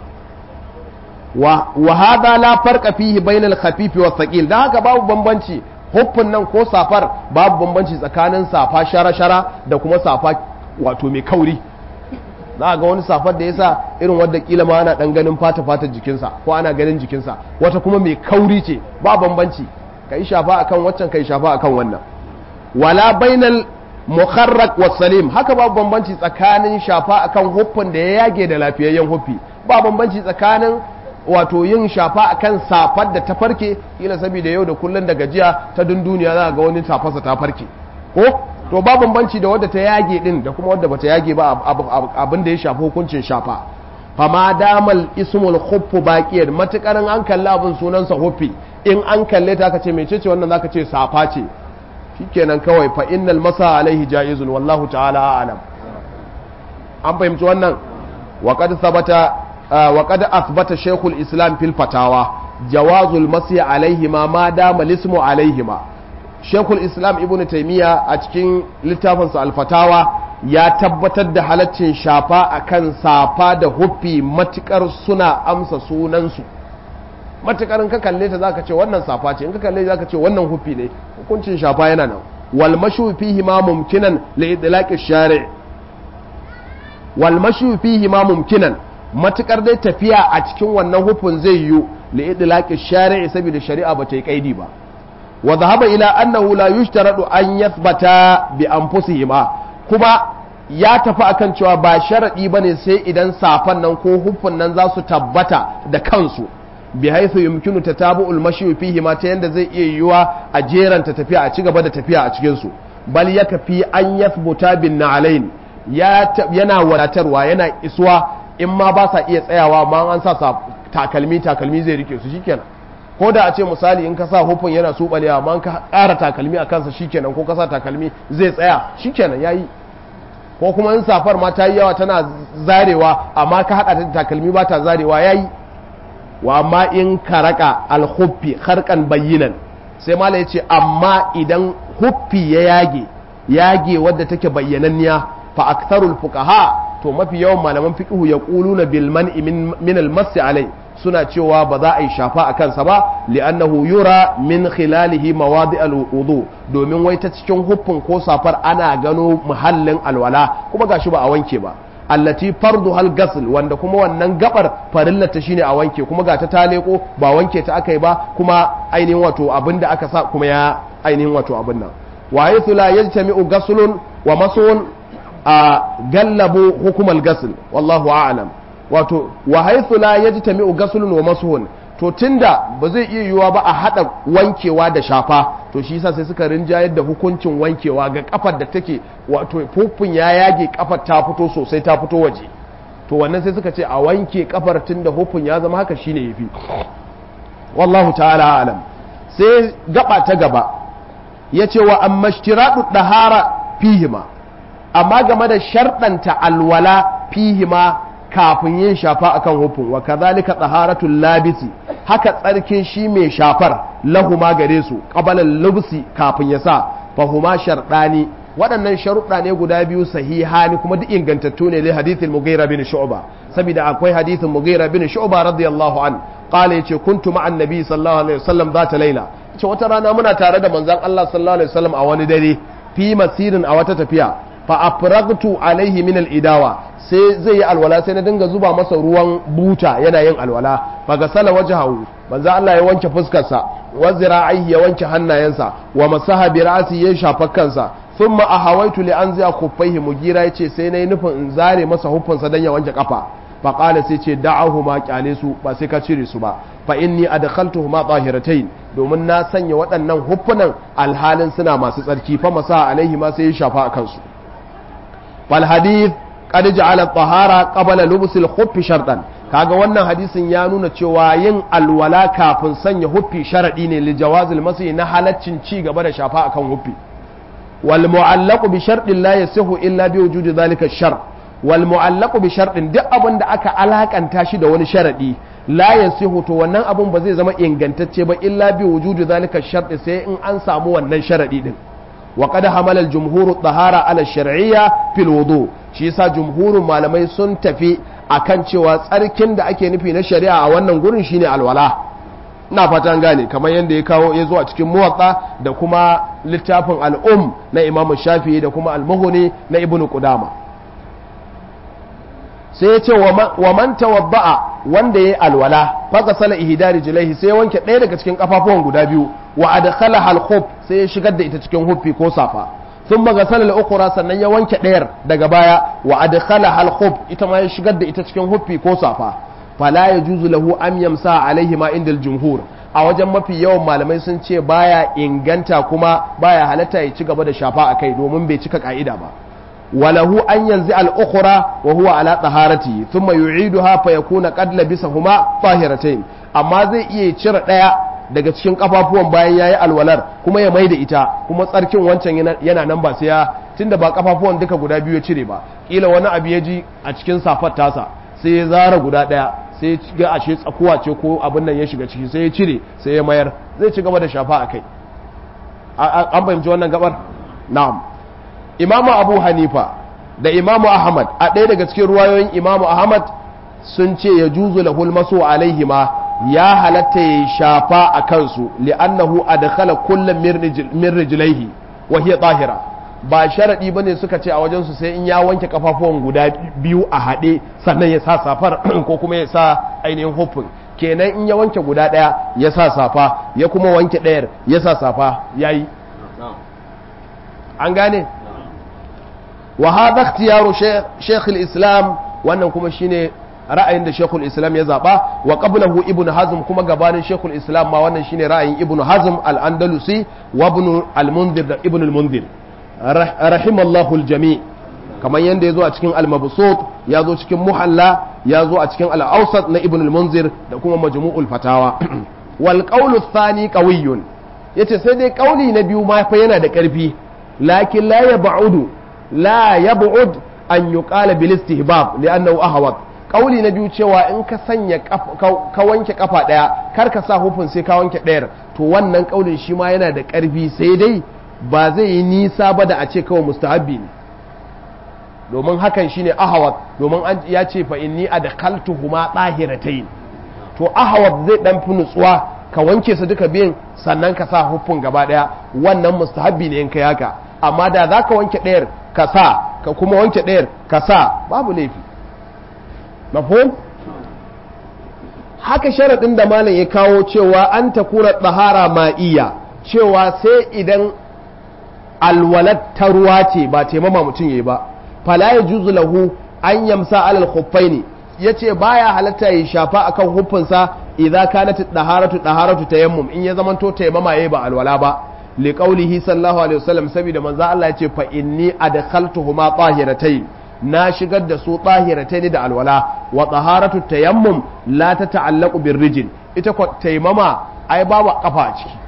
wa hada la farqa fihi bainal khafif wa thaqil dan haka babu bambanci huffin nan ko safar babu bambanci tsakanin safa shara-shara da kuma safa wato mai kauri za ga wani safar da yasa irin wadda kila ma ana dan ganin fata fata jikinsa ko ana ganin jikinsa wata kuma mai kauri ce ba bambanci kai shafa akan waccan kai shafa akan wannan wala bainal mukharrak was salim haka babu bambanci tsakanin shafa akan huffin da ya yage da lafiyayyen huffi ba bambanci tsakanin wato yin shafa akan safar da ta farke kila saboda yau da kullun da gajiya ta dunduniya za ga wani tafasa ta farke ko to ba bambanci da wadda ta yage din da kuma wadda bata yage ba abin da ya shafi hukuncin shafa fama damal ismul khuffu baqiyar matakarin an kalla abin sunansa huffi in an kalle ta ka ce mecece wannan zaka ce safa ce shikenan kawai fa innal masa alaihi jaizun wallahu ta'ala a'lam an fahimci wannan wa qad thabata wa qad athbata shaykhul islam fil fatawa jawazul masi alaihima ma dama lismu alaihima shaykhul islam ibnu taymiya a cikin littafinsa al-fatawa ya tabbatar da halaccin shafa akan safa da huffi matukar suna amsa sunansu matukar in ka kalle ta zaka ce wannan safa ce in ka kalle zaka ce wannan huffi ne hukuncin shafa yana nan wal mashu fihi ma mumkinan li idlaqi shari' wal mashu fihi ma mumkinan matukar dai tafiya a cikin wannan hufin zai yiwu li idlaqi shari'i saboda shari'a ba ta yi kaidi ba wa dhahaba ila annahu la yushtaradu an yathbata bi anfusihima kuma ya tafi akan cewa ba sharadi bane sai idan safan nan ko hufin nan za su tabbata da kansu bi haythu yumkinu tatabu'ul mashi fihi ma ta yanda zai iya yiwuwa a jeranta tafiya a ci gaba da tafiya a cikin su bal yakfi an yathbuta bin na'alain yana wadatarwa yana isuwa in ma ba sa iya tsayawa ma an sa takalmi takalmi zai rike su shikenan ko da a ce misali in ka sa hufin yana subalewa ma ka ƙara takalmi a kansa shikenan ko ka sa takalmi zai tsaya shikenan yayi ko kuma in safar ma ta yi yawa tana zarewa amma ka haɗa ta takalmi ba ta zarewa yayi wa amma in ka raka alhuffi harkan bayyinan sai mala ya ce amma idan huffi ya yage yage wadda take bayyananniya fa aktharul fuqaha to mafi yawan malaman fiqhu yaquluna bil man'i min al mass alai suna cewa ba za a yi shafa a kansa ba li'annahu yura min khilalihi mawadi al-wudu domin wai ta cikin huffin ko safar ana gano muhallin alwala kuma gashi ba a wanke ba allati fardu hal gasl wanda kuma wannan gabar farillata shine a wanke kuma ga ta taleko ba wanke ta aka yi ba kuma ainihin wato abinda aka sa kuma ya ainihin wato abin nan wa haythu la yajtami'u ghaslun wa masun a gallabu hukumal gasl wallahu a'lam wato wa haythu la yajtami'u ghaslun wa masun to tunda ba zai iya yiwuwa ba a hada wankewa da shafa to shi yasa sai suka rinjayar da hukuncin wankewa ga kafar da take wato fufun ya yage kafar ta fito sosai ta fito waje to wannan sai suka ce a wanke kafar tunda hufun ya zama haka shine yafi wallahu ta'ala alam sai gaba ta gaba yace wa amma ishtiradu dahara fihima amma game da sharɗanta alwala fihima kafin yin shafa akan hufin wa kazalika taharatul labisi haka tsarkin shi mai shafar lahuma gare su qabalan lubsi kafin ya sa fahuma sharɗani waɗannan sharuɗa ne guda biyu sahihani kuma duk ingantattu ne li hadithin mughira bin shu'ba saboda akwai hadithin mughira bin shu'ba radiyallahu an qala yace kuntu ma'an nabi sallallahu alaihi wasallam zata laila ce wata rana muna tare da manzon Allah sallallahu alaihi wasallam a wani dare fi masirin a wata tafiya fa afragtu alaihi min al-idawa sai zai yi alwala sai na dinga zuba masa ruwan buta yana yin alwala fa gasala wajhahu manzo Allah ya wanke fuskarsa wa zira'ihi ya wanke hannayensa wa masaha bi ra'si ya shafa kansa thumma ahawaitu li anzi'a kuffaihi mugira yace sai nayi nufin in zare masa hufunsa dan ya wanke kafa fa qala sai ce da'ahu ma kyale su ba sai ka cire su ba fa inni adkhaltuhuma tahiratayn domin na sanya waɗannan huffunan alhalin suna masu tsarki fa masaha alaihi ma sai ya shafa a kansu fal hadith qad ja'ala tahara qabla lubsil khuffi shartan kaga wannan hadisin ya nuna cewa yin alwala kafin sanya huffi sharadi ne li jawazil masi na halaccin ci gaba da shafa akan huffi wal mu'allaqu bi shartin la yasihu illa bi wujudi dhalika shar wal mu'allaqu bi shartin duk abin da aka alakanta shi da wani sharadi la yasihu to wannan abun ba zai zama ingantacce ba illa bi wujudi dhalika shart sai in an samu wannan sharadi din wa qad hamala al jumhur tahara ala shar'iyya fil wudu shi yasa jumhurin malamai sun tafi akan cewa tsarkin da ake nufi na shari'a a wannan gurin shine alwala ina fatan gane kamar yadda ya kawo ya zo a cikin muwatsa da kuma littafin al'um na imamu shafi'i da kuma al-muhuni na ibnu qudama sai ya ce wa man tawadda'a wanda yayi alwala fa sala ihdari jilaihi sai ya wanke ɗaya daga cikin kafafuwan guda biyu wa adkhala al sai ya shigar da ita cikin huffi ko safa sun magasala al sannan ya wanke ɗayar daga baya wa adkhala al ita ma ya shigar da ita cikin huffi ko safa fala yajuzu lahu am yamsa alaihi ma inda jumhur a wajen mafi yawan malamai sun ce baya inganta kuma baya halatta ya ci gaba da shafa akai domin bai cika ka'ida ba وله أن ينزع الأخرى وهو على طهارته ثم يعيدها فيكون قد لبسهما طاهرتين amma zai iya cire ɗaya daga cikin kafafuwan bayan yayi alwalar kuma ya maida ita kuma tsarkin wancan yana nan ba sai ya tunda ba kafafuwan duka guda biyu ya cire ba kila wani abu ya ji a cikin safar tasa sai ya zara guda ɗaya sai ya ga ashe tsakuwa ce ko abin nan ya shiga ciki sai ya cire sai ya mayar zai ci gaba da shafa a kai an fahimci wannan gabar na'am imamu abu hanifa da imamu ahmad a ɗaya daga cikin ruwayoyin imamu ahmad sun ce ya juzu lahul maso alaihima ya halatta ya shafa a kansu li'annahu adkhala kullum min rijlaihi wa hiya tahira ba sharadi bane suka ce a wajen su sai in ya wanke kafafuwan guda biyu a haɗe sannan ya sa safar ko kuma ya sa ainihin hufin kenan in ya wanke guda ɗaya ya sa safa ya kuma wanke ɗayar ya sa safa yayi an gane wa hada ikhtiyaru shaykh al-islam wannan kuma shine ra'ayin da shaykh al-islam ya zaba wa qablahu ibnu hazm kuma gabanin shaykh al-islam ma wannan shine ra'ayin ibnu hazm al-andalusi wa ibn al-munzir da ibn al-munzir rahimallahu al-jami' kamar yanda yazo a cikin al-mabsut yazo cikin muhalla yazo a cikin al-awsat na ibn al-munzir da kuma majmu'ul fatawa wal qawlu ath-thani qawiyyun yace sai dai kauli na biyu ma fa yana da karfi lakin la yab'udu لا يبعد أن يقال بالاستهباب لأنه أهوض kauli na biyu cewa in ka sanya ka wanke kafa daya kar ka sa hufin sai ka wanke dayar to wannan kaulin shi ma yana da karfi sai dai ba zai yi nisa ba da a ce kawai mustahabbi ne domin hakan shine ahawat domin an ya ce fa inni adkhaltuhuma tahiratayn to ahawat zai dan fi nutsuwa ka wanke su duka biyan sannan ka sa huffun gaba daya wannan mustahabbi ne in kai haka amma da za ka wanke ɗayar ka sa ka kuma wanke ɗayar ka sa babu laifi mafhum haka sharaɗin da malam ya kawo cewa an ta kura tsahara ma'iya cewa sai idan alwalat ta ruwa ce ba taimama mutum yayi ba fala ya juzu lahu an yamsa alal khuffaini yace baya halatta ya shafa akan huffinsa idza kanat daharatu daharatu tayammum in ya zamanto taimama yayi ba alwala ba li qawlihi sallallahu alaihi wasallam saboda manzo Allah yace fa inni adkhaltuhuma tahiratayn na shigar da su tahiratayn da alwala wa taharatu tayammum la tata'allaqu birrijl ita ko taimama ai babu kafa a ciki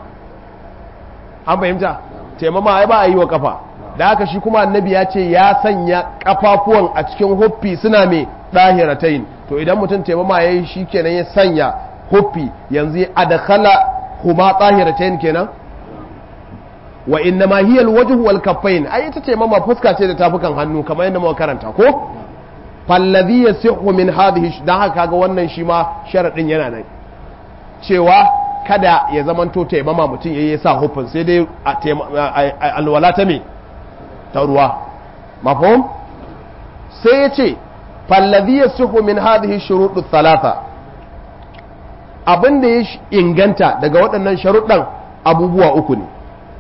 an fahimta taimama ai ba a yi wa kafa da haka shi kuma annabi ya ce ya sanya kafafuwan a cikin huffi suna mai ɗahiratain to idan mutum taimama ya yi shi kenan ya sanya huffi yanzu ya adakala huma ɗahiratain kenan wa inna ma hiya alwajhu wal kaffain ai ita taimama fuska ce da tafukan hannu kamar yadda muka karanta ko fallazi yasihu min hadhihi dan haka kaga wannan shi ma sharadin yana nan cewa kada ya zamanto taimama mutum yayi sa huffin sai dai alwala ta me ta ruwa mafhum sai ya ce fallazi yasihu min hadhihi shuruɗu thalatha abin da ya inganta daga waɗannan sharuɗan abubuwa uku ne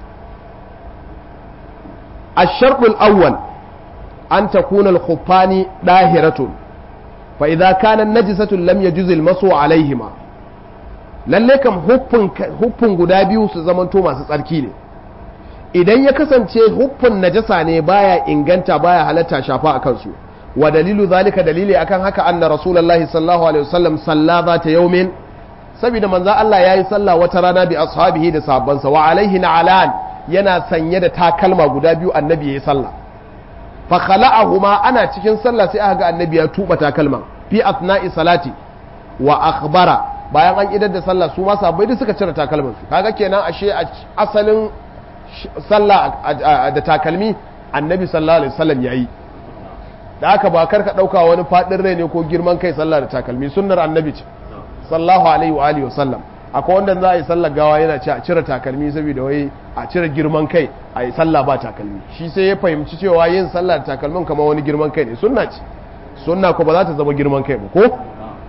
الشرط الأول أن تكون الخفان داهرة فإذا كان النجسة لم يجوز المسو عليهما lalle kam huffin guda biyu su zamanto masu tsarki ne idan ya kasance huffin najasa ne baya inganta baya halatta shafa a kansu wa dalilu zalika dalili akan haka anna rasulullahi sallallahu alaihi wasallam salla za ta yaumin saboda manzo Allah yayi sallah wata rana bi ashabihi da sahabbansa wa alaihi na'alan yana sanye da takalma guda biyu annabi yayi sallah fa khala'ahuma ana cikin sallah sai aka ga annabi ya tuba takalman fi asna'i salati wa akhbara bayan an idar da sallah su ma sahabbai duk suka cire takalman su kaga kenan ashe asalin sallah da takalmi annabi sallallahu alaihi wasallam yayi da aka ba karka dauka wani fadin rai ne ko girman kai sallah da takalmi sunnar annabi ce sallallahu alaihi wa alihi wasallam akwai wanda za a yi sallar gawa yana ce a cire takalmi saboda wai a cire girman kai a yi sallah ba takalmi shi sai ya fahimci cewa yin sallah da takalmin kamar wani girman kai ne sunna ce sunna ko ba za ta zama girman kai ba ko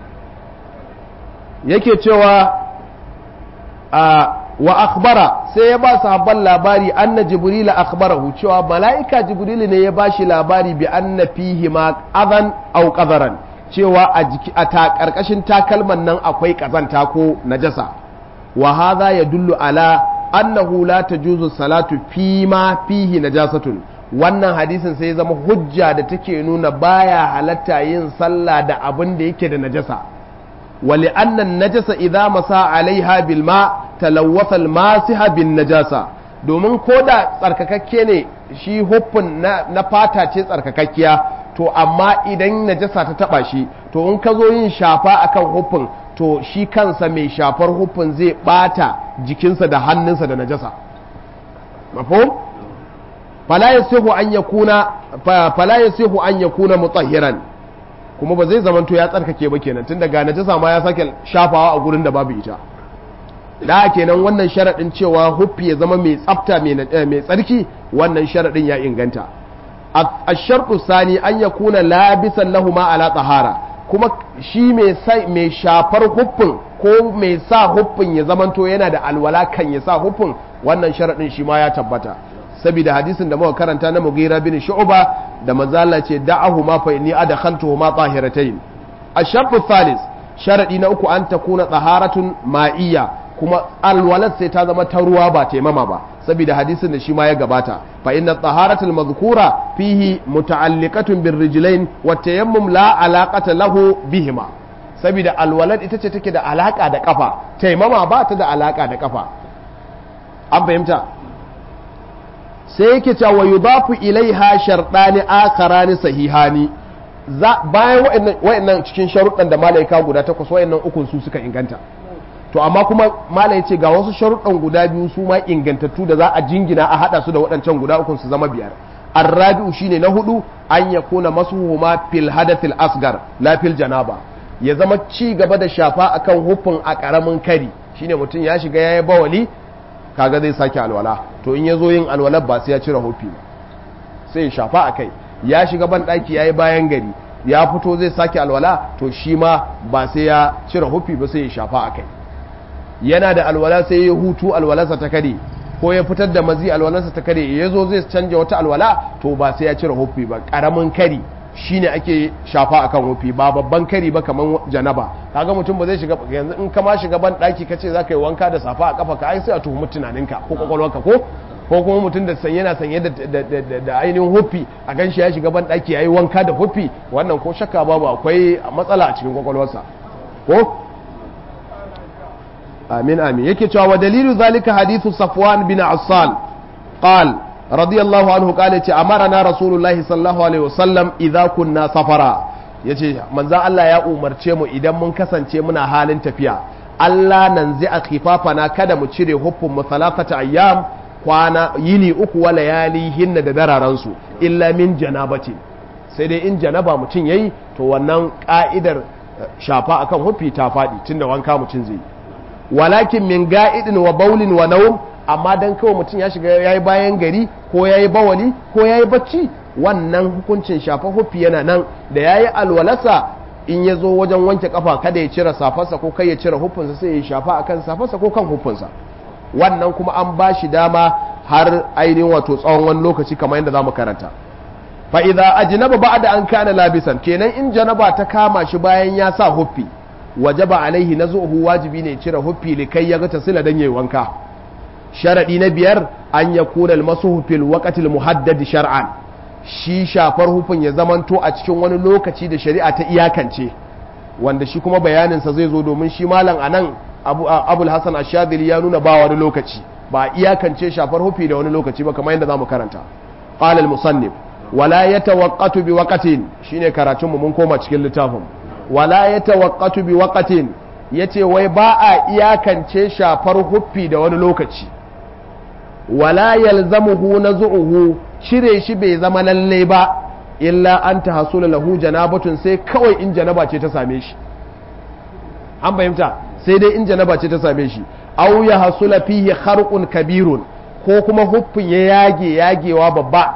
yake cewa a wa akhbara sai ya ba sahabban labari anna jibril akhbarahu cewa mala'ika jibril ne ya bashi labari bi anna fihi ma adan aw qadaran cewa a jiki a ta karkashin takalman nan akwai kazanta ko najasa wa hadha yadullu ala annahu la tajuzu salatu fi ma fihi najasatun wannan hadisin sai zama hujja da take nuna baya halatta yin sallah da abin da yake da najasa wali annan najasa idza masa alaiha bil ma talawwasa al masiha bin najasa domin ko da tsarkakakke ne shi huffin na, na fata ce tsarkakakkiya to amma idan najasa ta taba shi to in ka zo yin shafa akan huffin to shi kansa mai shafar huffin zai bata jikinsa da hannunsa da najasa mafhum fala yasihu an yakuna fala yasihu an yakuna mutahhiran kuma ba zai zamanto ya tsarkake ba kenan tun daga najasa ma ya sake shafawa a gurin da babu ita da kenan wannan sharaɗin cewa huffi ya zama mai tsafta mai tsarki wannan sharaɗin ya inganta a sharɗu sani an ya kuna labisan lahuma ala tsahara kuma shi mai shafar huffin ko mai sa huffin ya zamanto yana da alwala kan ya sa huffin wannan sharaɗin shi ma ya tabbata saboda hadisin da muka karanta na Mughira bin Shu'ba da manzala ce da'ahu ma fa inni adkhaltuhu ma tahiratayn ash-shartu thalith sharadi na uku an takuna taharatun ma'iyya kuma alwalat sai ta zama ta ruwa ba taimama ba saboda hadisin da shi ma ya gabata fa inna taharatul madhkura fihi muta'alliqatun bir rijlain wa tayammum la alaqata lahu bihima saboda alwalat ita ce take da alaka da kafa taimama ba ta da alaka da kafa an fahimta sai yake cewa wa yudafu ilaiha sharɗani akharani sahihani bayan wayannan cikin sharuɗan da malaika guda takwas wayannan ukun su suka inganta to amma kuma malai ce ga wasu sharuɗan guda biyu su ma ingantattu da za a jingina a hada su da waɗancan guda ukun su zama biyar arrabi'u shine na hudu an yakuna masuhuma fil hadathil asgar la fil janaba ya zama ci gaba da shafa akan hufin a karamin kari shine mutum ya shiga yayi bawali kaga zai sake alwala to in yazo yin alwala ba sai ya cire hufi ba sai ya shafa akai ya shiga ban daki yayi bayan gari ya fito zai sake alwala to shi ma ba sai ya cire hufi ba sai ya shafa akai yana da alwala sai ya hutu alwalarsa ta kare ko ya fitar da mazi alwalarsa ta kare ya zo zai canja wata alwala to ba sai ya cire hufi ba karamin kari shine ake shafa akan hufi ba babban kari ba kaman janaba kaga mutum ba zai shiga yanzu in ka ma shiga ban daki kace zaka yi wanka da safa a kafa ka ai sai a tuhumi tunaninka ko kwakwalwarka ko ko kuma mutum da sanye yana sanye da ainihin hufi a ganshi ya shiga ban daki yayi wanka da hufi wannan ko shakka babu akwai matsala a cikin kwakwalwarsa ko amin amin yake cewa wa dalilu zalika hadithu safwan bin assal qal radiyallahu anhu qala ce amarana rasulullahi sallallahu alaihi wasallam idza kunna safara yace manzon Allah ya umarce mu idan mun kasance muna halin tafiya Allah nan zai a khifafana kada mu cire huffun mu salatata ayyam kwana yini uku wa layali hinna da dararan su illa min janabati sai dai in janaba mutum yayi to wannan ka'idar shafa akan huffi ta faɗi tunda wanka mutum zai yi walakin min ga'idin wa baulin wa naum amma dan kawai mutum ya shiga yayi bayan gari ko yayi bawali ko yayi bacci wannan hukuncin shafa hufi yana nan da yayi alwalasa in ya zo wajen wanke kafa kada ya cire safarsa ko kai ya cire hufunsa sai ya shafa akan safarsa ko kan hufunsa wannan kuma an ba shi dama har ainihin wato tsawon wani lokaci kamar yadda zamu karanta fa idza ajnaba ba'da an kana labisan kenan in janaba ta kama shi bayan ya sa huffi wajaba alaihi nazuhu wajibi ne cire huffi likai ya ga tasila dan yayi wanka sharadi na biyar an yakuna almasuhu fil waqtil muhaddad shar'an shi shafar hufin ya zamanto a cikin wani lokaci da shari'a ta iyakance wanda shi kuma bayanin sa zai zo domin shi malam anan abu abul hasan ash-shadili ya nuna ba wani lokaci ba iyakance shafar hufi da wani lokaci ba kamar yadda zamu karanta qala al-musannif wala yatawaqqatu bi waqtin shine karatun mu mun koma cikin littafin wala ya tawakkatu bi waqatin yace wai ba a iyakance shafar huffi da wani lokaci wala yalzamuhu nazuhu cire shi bai zama lalle ba illa an tahasula lahu janabatun sai kawai in janaba ce ta same shi an fahimta sai dai in janaba ce ta same shi aw ya hasula fihi kharqun kabirun ko kuma huffin ya yage yagewa babba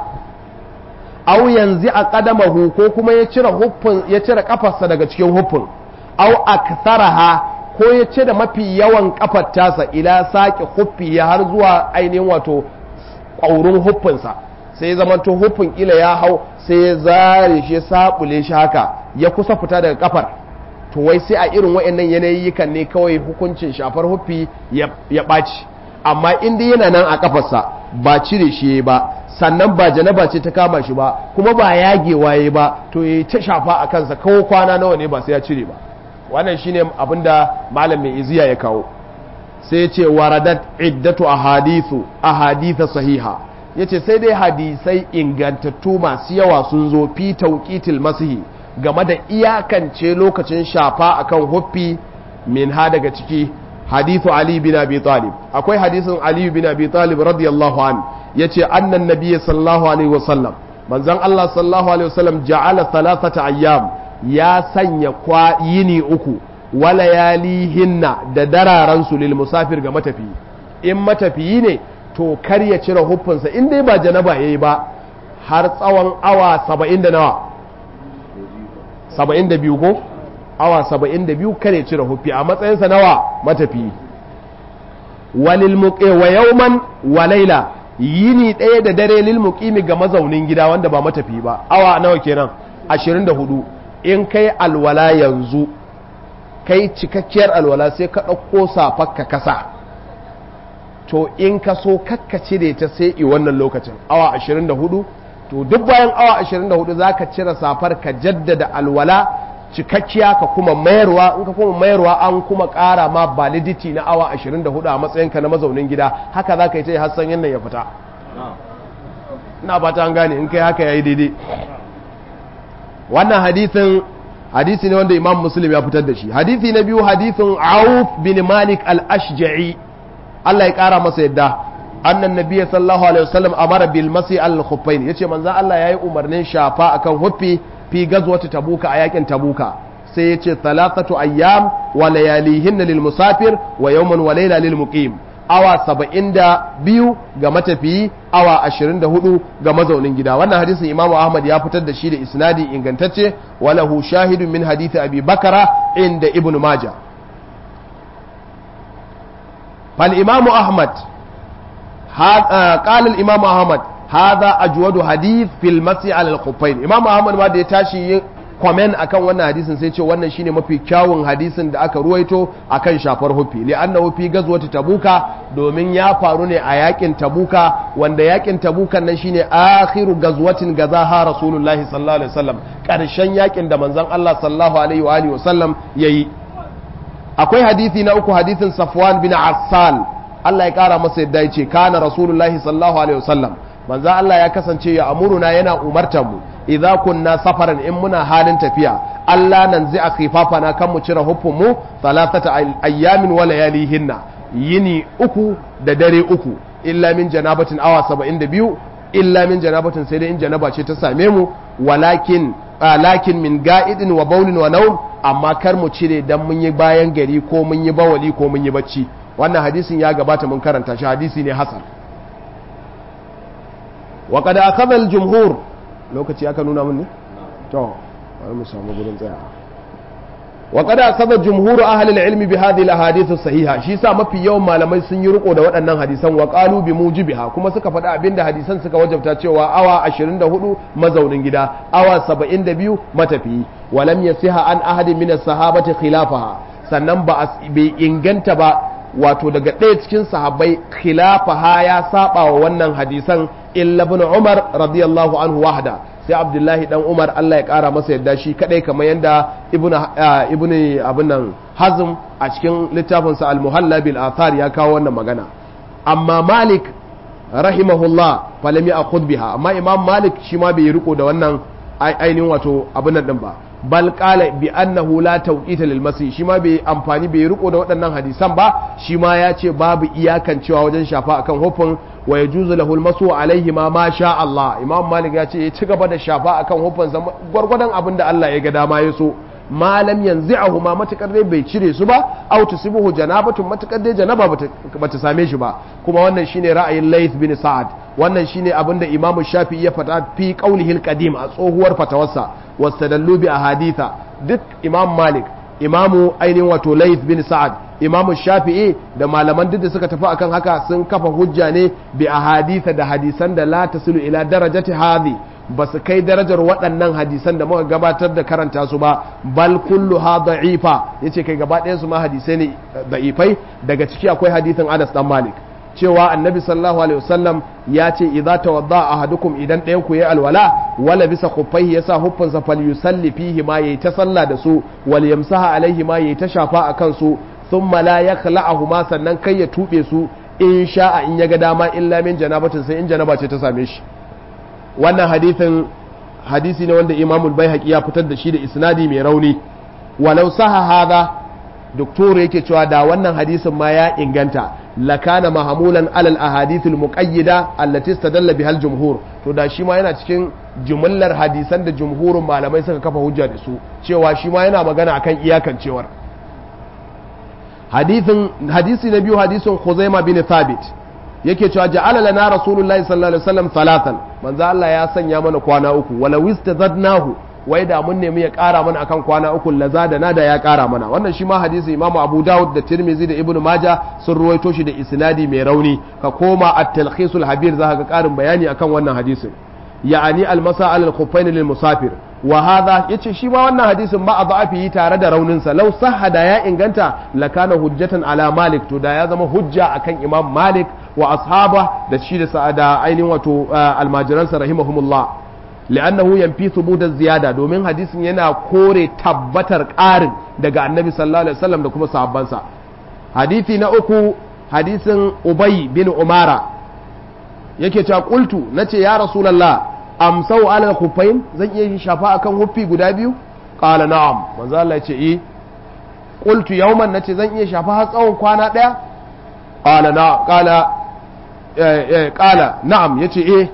aw yanzu a kadamahu ko kuma ya cire huffin ya cire kafarsa daga cikin huffin aw aktharaha ko ya cire mafi yawan kafar tasa ila saki huffi ya har zuwa ainihin wato ƙaurin huffinsa sai ya zama to huffin kila ya hau sai ya zare shi ya sabule shi haka ya kusa fita daga kafar to wai sai a irin waɗannan yanayikan ne kawai hukuncin shafar huffi ya ɓaci amma in dai yana nan a kafarsa ba cire shi ba sannan ba janaba ce ta kama shi ba kuma ba yagewa ya ba to ya ta shafa a kansa kawo kwana nawa ne ba sai ya cire ba wannan shine abinda malam mai iziya ya kawo sai ya ce waradat iddatu ahadithu ahaditha sahiha yace sai dai hadisai ingantattu masu yawa sun zo fi tauqitil masihi game da iyakance lokacin shafa akan huffi min ha daga ciki hadithu ali bin abi talib akwai hadisin ali bin abi talib radiyallahu an yace annan nabiyyi sallallahu alaihi wasallam manzon Allah sallallahu alaihi wasallam ja'ala thalathata ayyam ya sanya kwa yini uku wala yalihinna da dararan su lil musafir ga matafiyi in matafiyi ne to kar ya cire huffinsa in dai ba janaba yayi ba har tsawon awa 70 da nawa 72 ko awa 72 kare cire huffi a matsayinsa nawa matafiyi walil muqi wa yawman wa layla yini ɗaya da dare lil muqimi ga mazaunin gida wanda ba matafi ba awa nawa kenan 24 in kai alwala yanzu kai cikakkiyar alwala sai ka ɗauko safar kasa to in ka so kakka cire ta sai i wannan lokacin awa 24 to duk bayan awa 24 zaka cire safar ka jaddada alwala cikakkiya ka kuma mayarwa in ka kuma mayarwa an kuma ƙara ma validity na awa 24 a matsayinka na mazaunin gida haka za ka yi ta yi hassan yannan ya fita ina ba ta an gane in kai haka ya yi daidai wannan hadithin hadisi ne wanda imam muslim ya fitar da shi hadithi na biyu hadithin auf bin malik al-ashja'i Allah ya ƙara masa yadda annan nabiyyi sallallahu alaihi wasallam amara bil masi al khuffain yace manzo Allah yayi umarnin shafa akan huffi fi gazwati tabuka a yakin tabuka sai yace thalathatu ayyam wa layalihin lil musafir wa yawman wa layla lil muqim awa 72 ga matafiyi awa 24 ga mazaunin gida wannan hadisin Imam Ahmad ya fitar da shi da isnadi ingantacce walahu shahidun min hadisi Abi Bakara inda Ibn Majah fal Imam Ahmad قال الإمام أحمد هذا أجود حديث في المسي على الخفين إمام أحمد ما da ya tashi kwamen akan wannan hadisin sai ce wannan shine mafi kyawun hadisin da aka ruwaito akan shafar hufi li'annahu fi gazwati tabuka domin ya faru ne a yakin tabuka wanda yakin tabuka nan shine akhiru gazwatin gazaha rasulullahi sallallahu alaihi wasallam karshen yakin da manzon Allah sallallahu alaihi wa alihi wasallam yayi akwai hadisi na uku hadisin Safwan bin Assal Allah ya kara masa yadda ya ce kana rasulullahi sallallahu alaihi wasallam manzo Allah ya kasance ya amuruna yana umartar mu idza kunna safaran in muna halin tafiya Allah nan zai akhifafana kan mu cire huffun mu salatata ayyamin wa layalihinna yini uku da dare uku illa min janabatin awa 72 illa min janabatin sai dai in janaba ce ta same mu walakin lakin min ga'idin wa baulin wa naum amma kar mu cire dan mun yi bayan gari ko mun yi bawali ko mun yi bacci wannan hadisin ya gabata mun karanta shi hadisi ne hasan wa qad akhadha al-jumhur lokaci aka nuna mun ne to bari mu samu gurin tsaya wa qad akhadha jumhur ahli al-ilm bi hadhihi al-ahadith as-sahiha shi sa mafi yawan malamai sun yi riko da waɗannan hadisan wa qalu bi mujibiha kuma suka faɗi abinda hadisan suka wajabta cewa awa 24 mazaunin gida awa 72 matafiyi walam yasiha an ahadin min as-sahabati khilafaha sannan ba bai inganta ba wato daga ɗaya cikin sahabbai khilafaha ya saba wa wannan hadisan illa ibn Umar radiyallahu anhu wahda sai Abdullahi dan Umar Allah ya kara masa yadda shi kadai kamar yanda ibn ibn abin nan Hazm a cikin littafin sa al-Muhalla bil Athar ya kawo wannan magana amma Malik rahimahullah falam ya'khudh biha amma Imam Malik shi ma bai riko da wannan ainihin wato abin nan din ba bal qala bi annahu la tawqita lil masih shi ma bai amfani bai riko da waɗannan hadisan ba shi ma ya ce babu iyakan cewa wajen shafa akan hufin wa yajuzu lahu al alaihi ma ma sha Allah imam malik ya ce ya ci gaba da shafa akan hufin sa gwargwadon abin da Allah ya ga dama ya so malam yanzi'ahu ma matakar dai bai cire su ba aw tusibuhu janabatun matakar dai janaba bata same shi ba kuma wannan shine ra'ayin Layth bin Sa'ad wannan shine abin da Imam Shafi'i ya fata fi qaulihil qadim a tsohuwar fatawarsa wastadallu bi ahaditha duk Imam Malik Imamu ainihin wato Layth bin Sa'ad Imam Shafi'i da malaman duk da suka tafi akan haka sun kafa hujja ne bi ahaditha da hadisan da la tasilu ila darajati hadhi ba su kai darajar waɗannan hadisan da muka gabatar da karanta su ba bal kullu ha da'ifa yace kai gaba ɗayan su ma hadisai ne da'ifai daga ciki akwai hadisin Anas dan Malik cewa annabi sallallahu alaihi wasallam ya ce idza tawadda ahadukum idan ɗayan ku yayi alwala wala bisa khuffaihi yasa huffansa falyusalli fihi ma yayi ta sallah da su wal yamsaha alaihi ma yayi ta shafa akan su thumma la yakhla'ahu ma sannan kai ya tube su in sha'a in ya ga dama illa min janabatin sai in janaba ce ta same shi wannan hadithin hadisi ne wanda imamul bai ya fitar da shi da isnadi mai rauni walau saha hada doktor yake cewa da wannan hadisin ma ya inganta lakana mahamulan alal ahadithul muqayyida allati istadalla bihal jumhur to da shi ma yana cikin jumlar hadisan da jumhurin malamai suka kafa hujja da su cewa shi ma yana magana akan iyakancewar hadisin hadisi na biyu hadisin Khuzaima bin Thabit yake cewa ja'ala lana rasulullahi sallallahu alaihi wasallam salatan manzo Allah ya sanya mana kwana uku wala wistazadnahu wai da mun nemi ya kara mana akan kwana uku lazadana da ya kara mana wannan shi ma hadisi imamu abu dawud da tirmizi da ibnu maja sun ruwaito shi da isnadi mai rauni ka koma at-talkhisul habir za ga karin bayani akan wannan hadisin ya'ani al-masa al-khuffain lil musafir wa hadha yace shi ma wannan hadisin ba a da'afi tare da raunin sa law sahada ya inganta lakana hujjatan ala malik to da ya zama hujja akan imam malik wa ashaba da shi da sa'ada ainihin wato almajiransa rahimahumullah li'annahu yanfi thubut ziyada domin hadisin yana kore tabbatar ƙarin daga annabi sallallahu alaihi wasallam da kuma sahabbansa hadisi na uku hadisin ubay bin umara yake cewa qultu nace ya rasulullah amsau ala khuffain zan iya shafa akan huffi guda biyu qala na'am manzo Allah ya ce eh qultu yawman nace zan iya shafa har tsawon kwana daya qala na qala qala na'am yace eh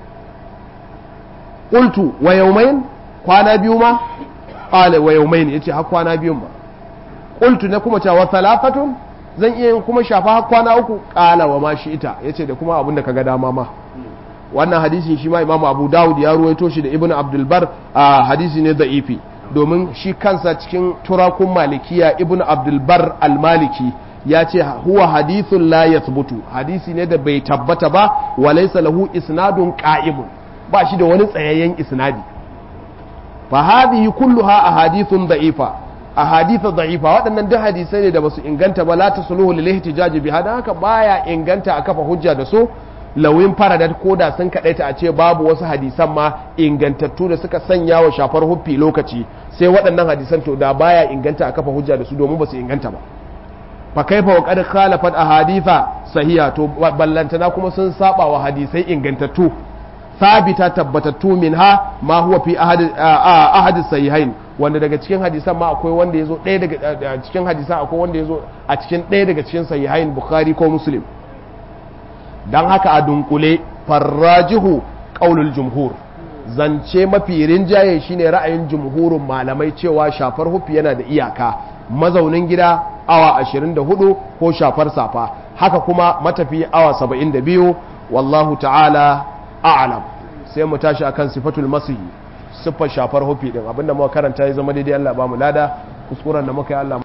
qultu wa yawmayn kwana biyu ma qala wa yawmayn yace har kwana biyun ma qultu na kuma cewa thalathatun zan iya yin kuma shafa har kwana uku qala wa ma shi ita yace da kuma abin da kaga dama ma wannan hadisin shi ma imamu abu dawud ya ruwaito shi da ibnu abdul bar a hadisi ne da'ifi domin shi kansa cikin turakun malikiya ibnu abdul bar al-maliki ya ce huwa hadithun la yathbutu hadisi ne da bai tabbata ba wa laysa lahu isnadun qa'imun ba shi da wani tsayayyen isnadi fa hadhihi kulluha ahadithun da'ifa ahadithu da'ifa waɗannan duk hadisai ne da basu inganta ba la tasluhu lil ihtijaj bi hada haka baya inganta a kafa hujja da su lawin faradat ko da sun kaɗaita a ce babu wasu hadisan ma ingantattu da suka sanya wa shafar huffi lokaci sai waɗannan hadisan to da baya inganta a kafa hujja da su domin ba su inganta ba fa kaifa wa qad khalafat ahaditha sahiha to ballantana kuma sun saba wa hadisai ingantattu sabita tabbatattu minha ma huwa fi ahad sahihain wanda daga cikin hadisan ma akwai wanda yazo ɗaya daga cikin hadisan akwai wanda yazo a cikin ɗaya daga cikin sahihain bukhari ko muslim dan haka a dunkule farrajihu qaulul jumhur zance mafi rinjaye shine ra'ayin jumhurin malamai cewa shafar hufi yana da iyaka mazaunin gida awa 24 ko shafar safa haka kuma matafi awa 72 wallahu ta'ala a'lam sai mu tashi akan sifatul masihi siffar shafar hufi din abinda muka karanta ya zama daidai Allah ba mu lada kuskuren da muka yi Allah